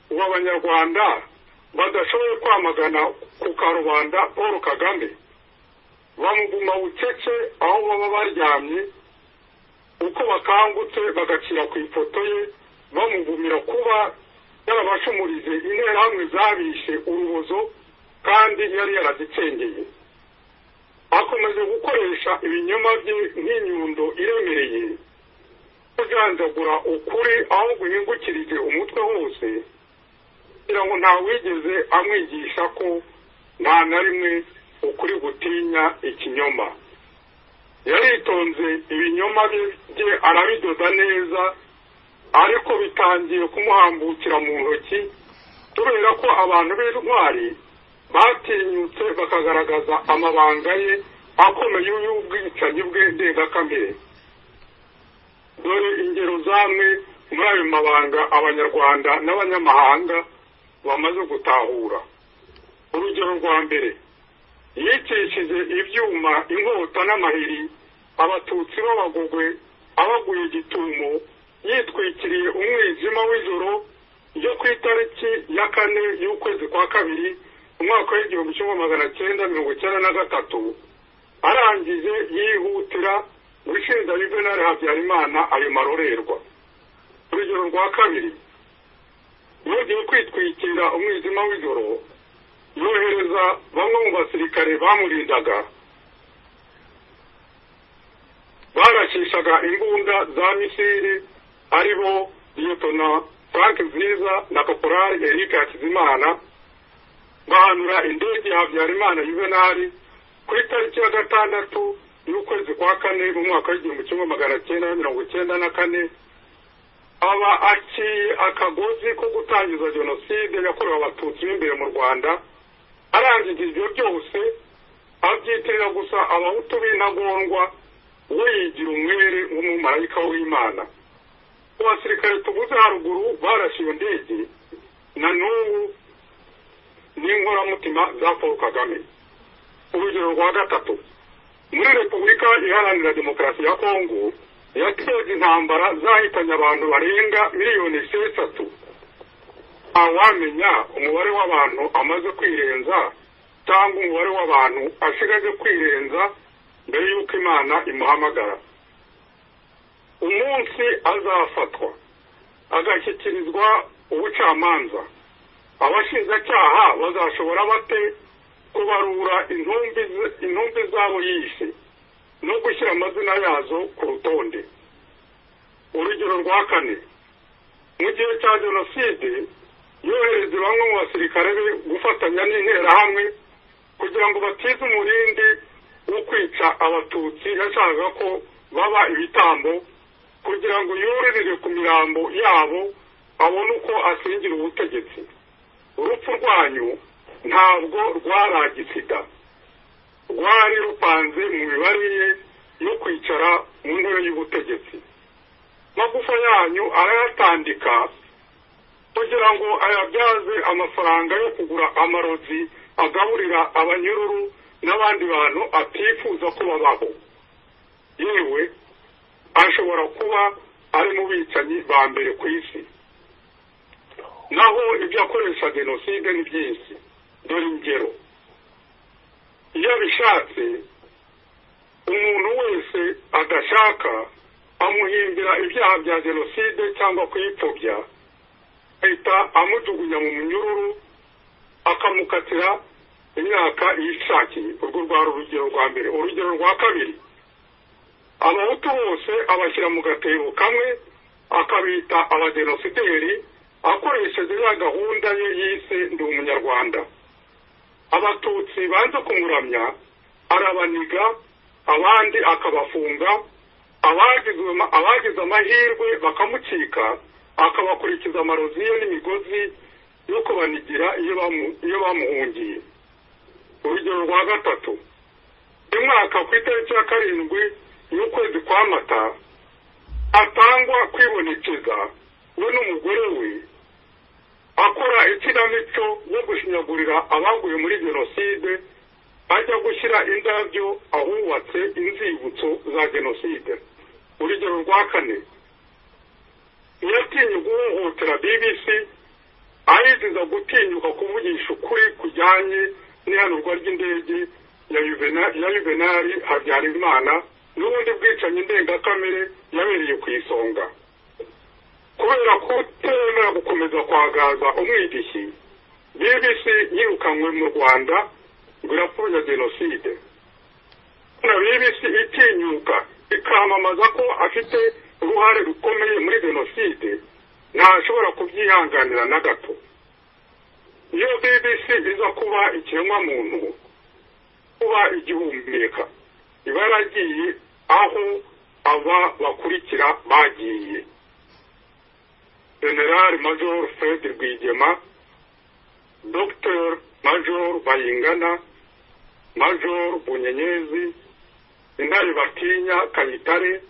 ubu abanyarwanda badashoboye kwamagana ku karubanda paul kagame bamuguma bucece aho baba baryamye uko bakangutse bagacira ku ifoto ye bamuvumira kuba yarabashumurije interahamwe zabishe urubozo kandi yari yarazicengeye akomeje gukoresha ibinyoma bye nk'inyundo iremereye kujanjagura ukuri aho guhingukirije umutwe hose kugira ngo ntawigeze amwigisha ko nta na rimwe ukuri gutinya ikinyoma yaritonze ibinyoma bye bye arabidoda neza ariko bitangiye kumuhambukira mu ntoki kubera ko abantu b'intwari batinyutse bakagaragaza amabanga ye akomeye y'ubwicanyi bwe ndengakamere dore ingero zamwe muri ayo mabanga abanyarwanda n'abanyamahanga bamaze gutahura urugero rwa mbere yicishije ibyuma inkota n'amahiri abatutsi b'abagogwe abaguye igitumo yitwikiriye umwijima w'ijoro ryo ku itariki ya kane y'ukwezi kwa kabiri umwaka w'igihumbi kimwe magana cyenda mirongo icyenda na gatatu arangije yihutira gushinja yuvenali habyarimana ayo marorerwa urugero rwa kabiri yongeye kwitwikira umwijima w'ijoro yohereza bamwe mu basirikare bamurindaga baracishaga imbunda za misiri aribo liyetona frank nziza na kaporari eric hakizimana bahanura indege ya habyarimana yuvenali ku itariki ya gatandatu y'ukwezi kwa kane mu mwaka w'igihumbi kimwe magana cyenda na mirongo icyenda na kane aba aciye akagozi ko gutangiza jenoside yakorewe abatutsi b'imbere mu rwanda arangije ibyo byose abyitirira gusa abahutu b'intagondwa we yigira umwere nk'umumarayika w'imana mu basirikare tuvuze haruguru barashe iyo ndege na n'ubu n'inkoramutima za paul kagame urugero rwa gatatu muri repubulika iharanira demokarasi ya kongo yateje intambara zahitanye abantu barenga miliyoni esheshatu ntawamenya umubare w'abantu amaze kwirenza cyangwa umubare w'abantu asigaje kwirenza mbere y'uko imana imuhamagara umunsi azafatwa agashyikirizwa ubucamanza abashinjacyaha bazashobora bate kubarura intumbi z- intumbi zabo yishe no gushyira amazina yazo ku rutonde urugero rwa kane mu gihe cya jenoside yohereza bamwe mu basirikare be gufatanya n'interahamwe kugira ngo batize umurindi wo kwica abatutsi yashakaga ko baba ibitambo kugira ngo yororere ku mirambo yabo abone uko asingira ubutegetsi urupfu rwanyu ntabwo rwaragisida rwari rupanze mu mibare ye yo kwicara mu ntebe y'ubutegetsi magufa yanyu arayatandika kugira ngo ayabyaze amafaranga yo kugura amarozi agaburira abanyururu n'abandi bantu atifuza ko babaho yewe ashobora kuba ari mu bicanyi ba mbere ku isi naho ibyo akoresha jenoside ni byinshi dore ingero iyo abishatse umuntu wese adashaka amuhimbira ibyaha bya jenoside cyangwa kuyipfobya ahita amujugunya mu munyururu akamukatira imyaka yishakiye urwo rwari urugero rwa mbere urugero rwa kabiri abahutu bose abashyira mu gatebo kamwe akabita abadenosideri akoresheje ya gahunda ye yise ndi umunyarwanda abatutsi banze kumuramya arabaniga abandi akabafunga abagize amahirwe bakamucika akabakurikiza amarozi ye n'imigozi yo kubanigira iyo bamuhungiye urugero rwa gatatu uyu mwaka ku itariki ya karindwi y'ukwezi kwa mata atangwa kwibonekeza we n'umugore we akora ikinamico yo gushinyagurira abaguye muri jenoside ajya gushyira indabyo ahubatse inzibutso za jenoside urugero rwa kane yatinye guhohotera bbc ayiziza gutinyuka kuvugisha ukuri kujyanye n'ihanurwa ry'indege ya yuvenali habyarimana n'ubundi bwicanyi ndengakamere yabereye ku isonga kubera kutemera gukomeza kwagaza umwidishyi bbc yirukanywe mu rwanda ngo irapfobya jenoside na bbc itinyuka ikamamaza ko afite uruhare rukomeye muri jenoside ntashobora kubyihanganira na gato iyo bbc iza kuba ikiremwamuntu kuba igihumeka iba yaragiye aho aba bakurikira bagiye generali major fred rwigema dr major bayingana major bunyenyezi intare batinya kayitare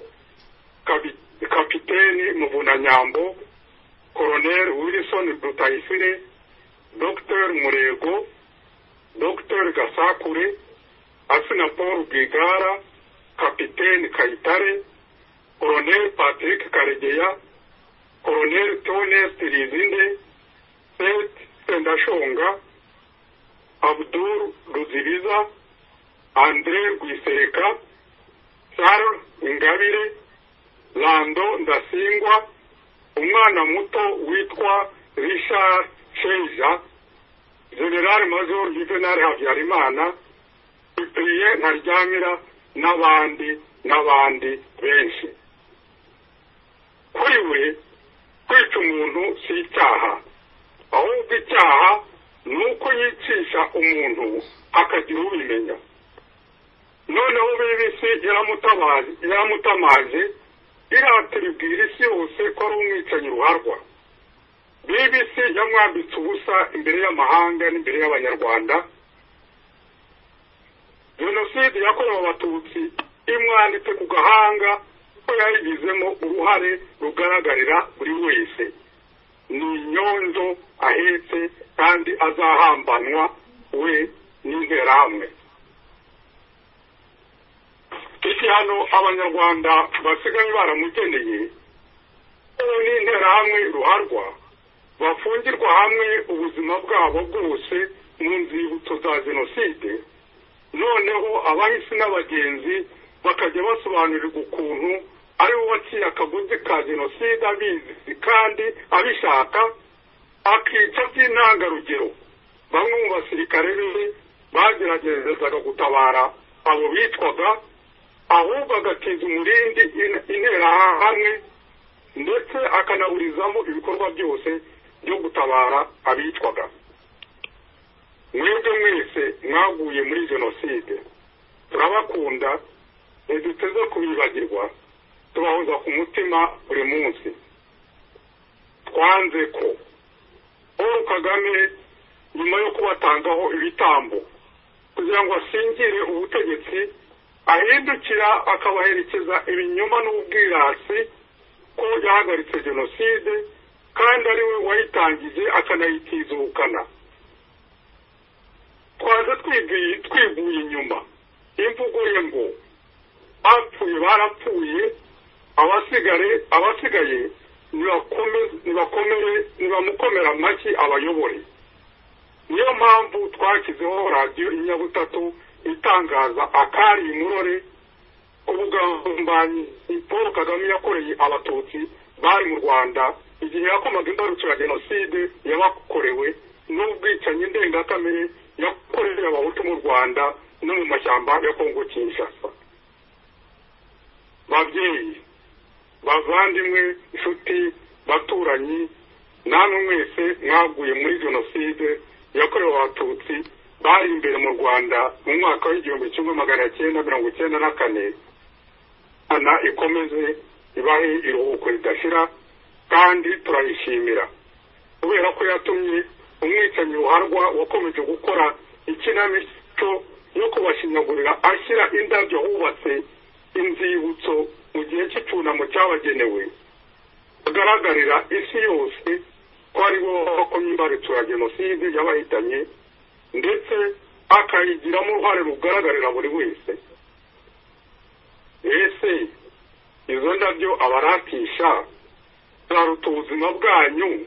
kapiteni muvunanyambo koroneri wilson dutayisire dr murego dr gasakure asina paul rwigara kapiteni kayitare koroneri patrick karegeya koroneri tonest rizinde seth sendashonga abdul ruzibiza andre rwisereka sar ingabire lando ndasingwa umwana muto witwa richard sheja general major juvenal habyarimana cyprien ntaryamira n'abandi n'abandi benshi kuri we kwica umuntu si icyaha ahubwo icyaha ni uko yicisha umuntu akagira ubimenya noneho bibisi yaramutamaje iratira ibwira isi yose ko ari umwicanyi ruharwa bibisi yamwambitse ubusa imbere y'amahanga n'imbere y'abanyarwanda jenoside yakorewe abatutsi imwanditse ku gahanga ko yayigizemo uruhare rugaragarira buri wese ni inyonzo ahetse kandi azahambanwa we n'interahamwe igihano abanyarwanda basigaye baramugeneye ubu n'interahamwe ruharwa bafungirwa hamwe ubuzima bwabo bwose mu nzibutso za jenoside noneho abahisi n'abagenzi bakajya basobanurirwa ukuntu ari bo waciye akaguzi ka jenoside abizi kandi abishaka akica by'intangarugero bamwe mu basirikare be bageragezaga gutabara abo bitwaga ahubwo agatiza umurindi interahamwe ndetse akanaburizamo ibikorwa byose byo gutabara abitwaga mwebwe mwese mwaguye muri jenoside turabakunda ntiduteze kubibagirwa tubahoza ku mutima buri munsi twanze ko paul kagame nyuma yo kubatangaho ibitambo kugira ngo asingire ubutegetsi ahindukira akabaherekeza ibinyoma n'ubwirasi ko yahagaritse jenoside kandi ari we wayitangije akanayitizukana tubanza twiguye inyuma imvugo ye ngo bapfuye barapfuye abasigare abasigaye nibamukomera amashyi abayobore niyo mpamvu twashyizeho radiyo inyabutatu itangaza akari imurore ubugambanyi paul kagame yakoreye abatutsi bari mu rwanda igihe yakomaga imbarutso ya jenoside yabakorewe n'ubwicanyi ndengakamere yakoreye abahutu mu rwanda no mu mashyamba ya kongo kinshasa babyeyi bavandimwe inshuti baturanyi namwe mwese mwaguye muri jenoside yakorewe abatutsi bari imbere mu rwanda mu mwaka w'igihumbi kimwe magana cyenda mirongo icyenda na kane imana ikomeze ibahe iruhuko ridashira kandi turayishimira kubera ko yatumye umwicanyi ruharwa wakomeje gukora ikinamico yo kubashinyagurira ashyira indabyo hubatse inzibutso mu gihe cy'icyunamo cyabagenewe agaragarira isi yose ko ari bo bakomye imbarutso ya jenoside y'abahitanye ndetse akayigiramo uruhare rugaragarira buri wese ese izo ndabyo abaratisha zaruta ubuzima bwanyu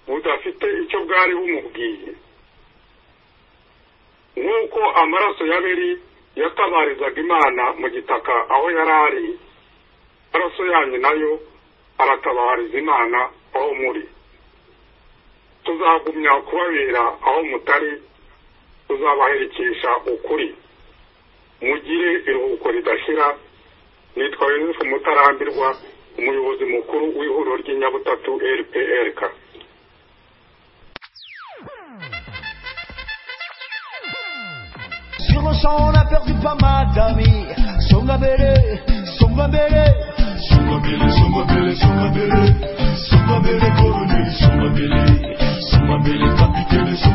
budafite icyo bwari bumubwiye nk'uko amaraso y'abiri yatabarizaga imana mu gitaka aho yari ari amaraso yanyu nayo aratabariza imana aho muri tuzagumya kubabera aho mutari tuzabaherekesha ukuri mugire iruhuko ridashira nitwa yosefu mutarambirwa umuyobozi mukuru w'ihuriro ry'inyabutatu rprk Sur le champ, on a perdu pas mal d'amis. Songabele, Songabele, Sumabele, Sumabele, Sumabele, Sumabele, colonel, Sumabele, Sumabele, capitaine,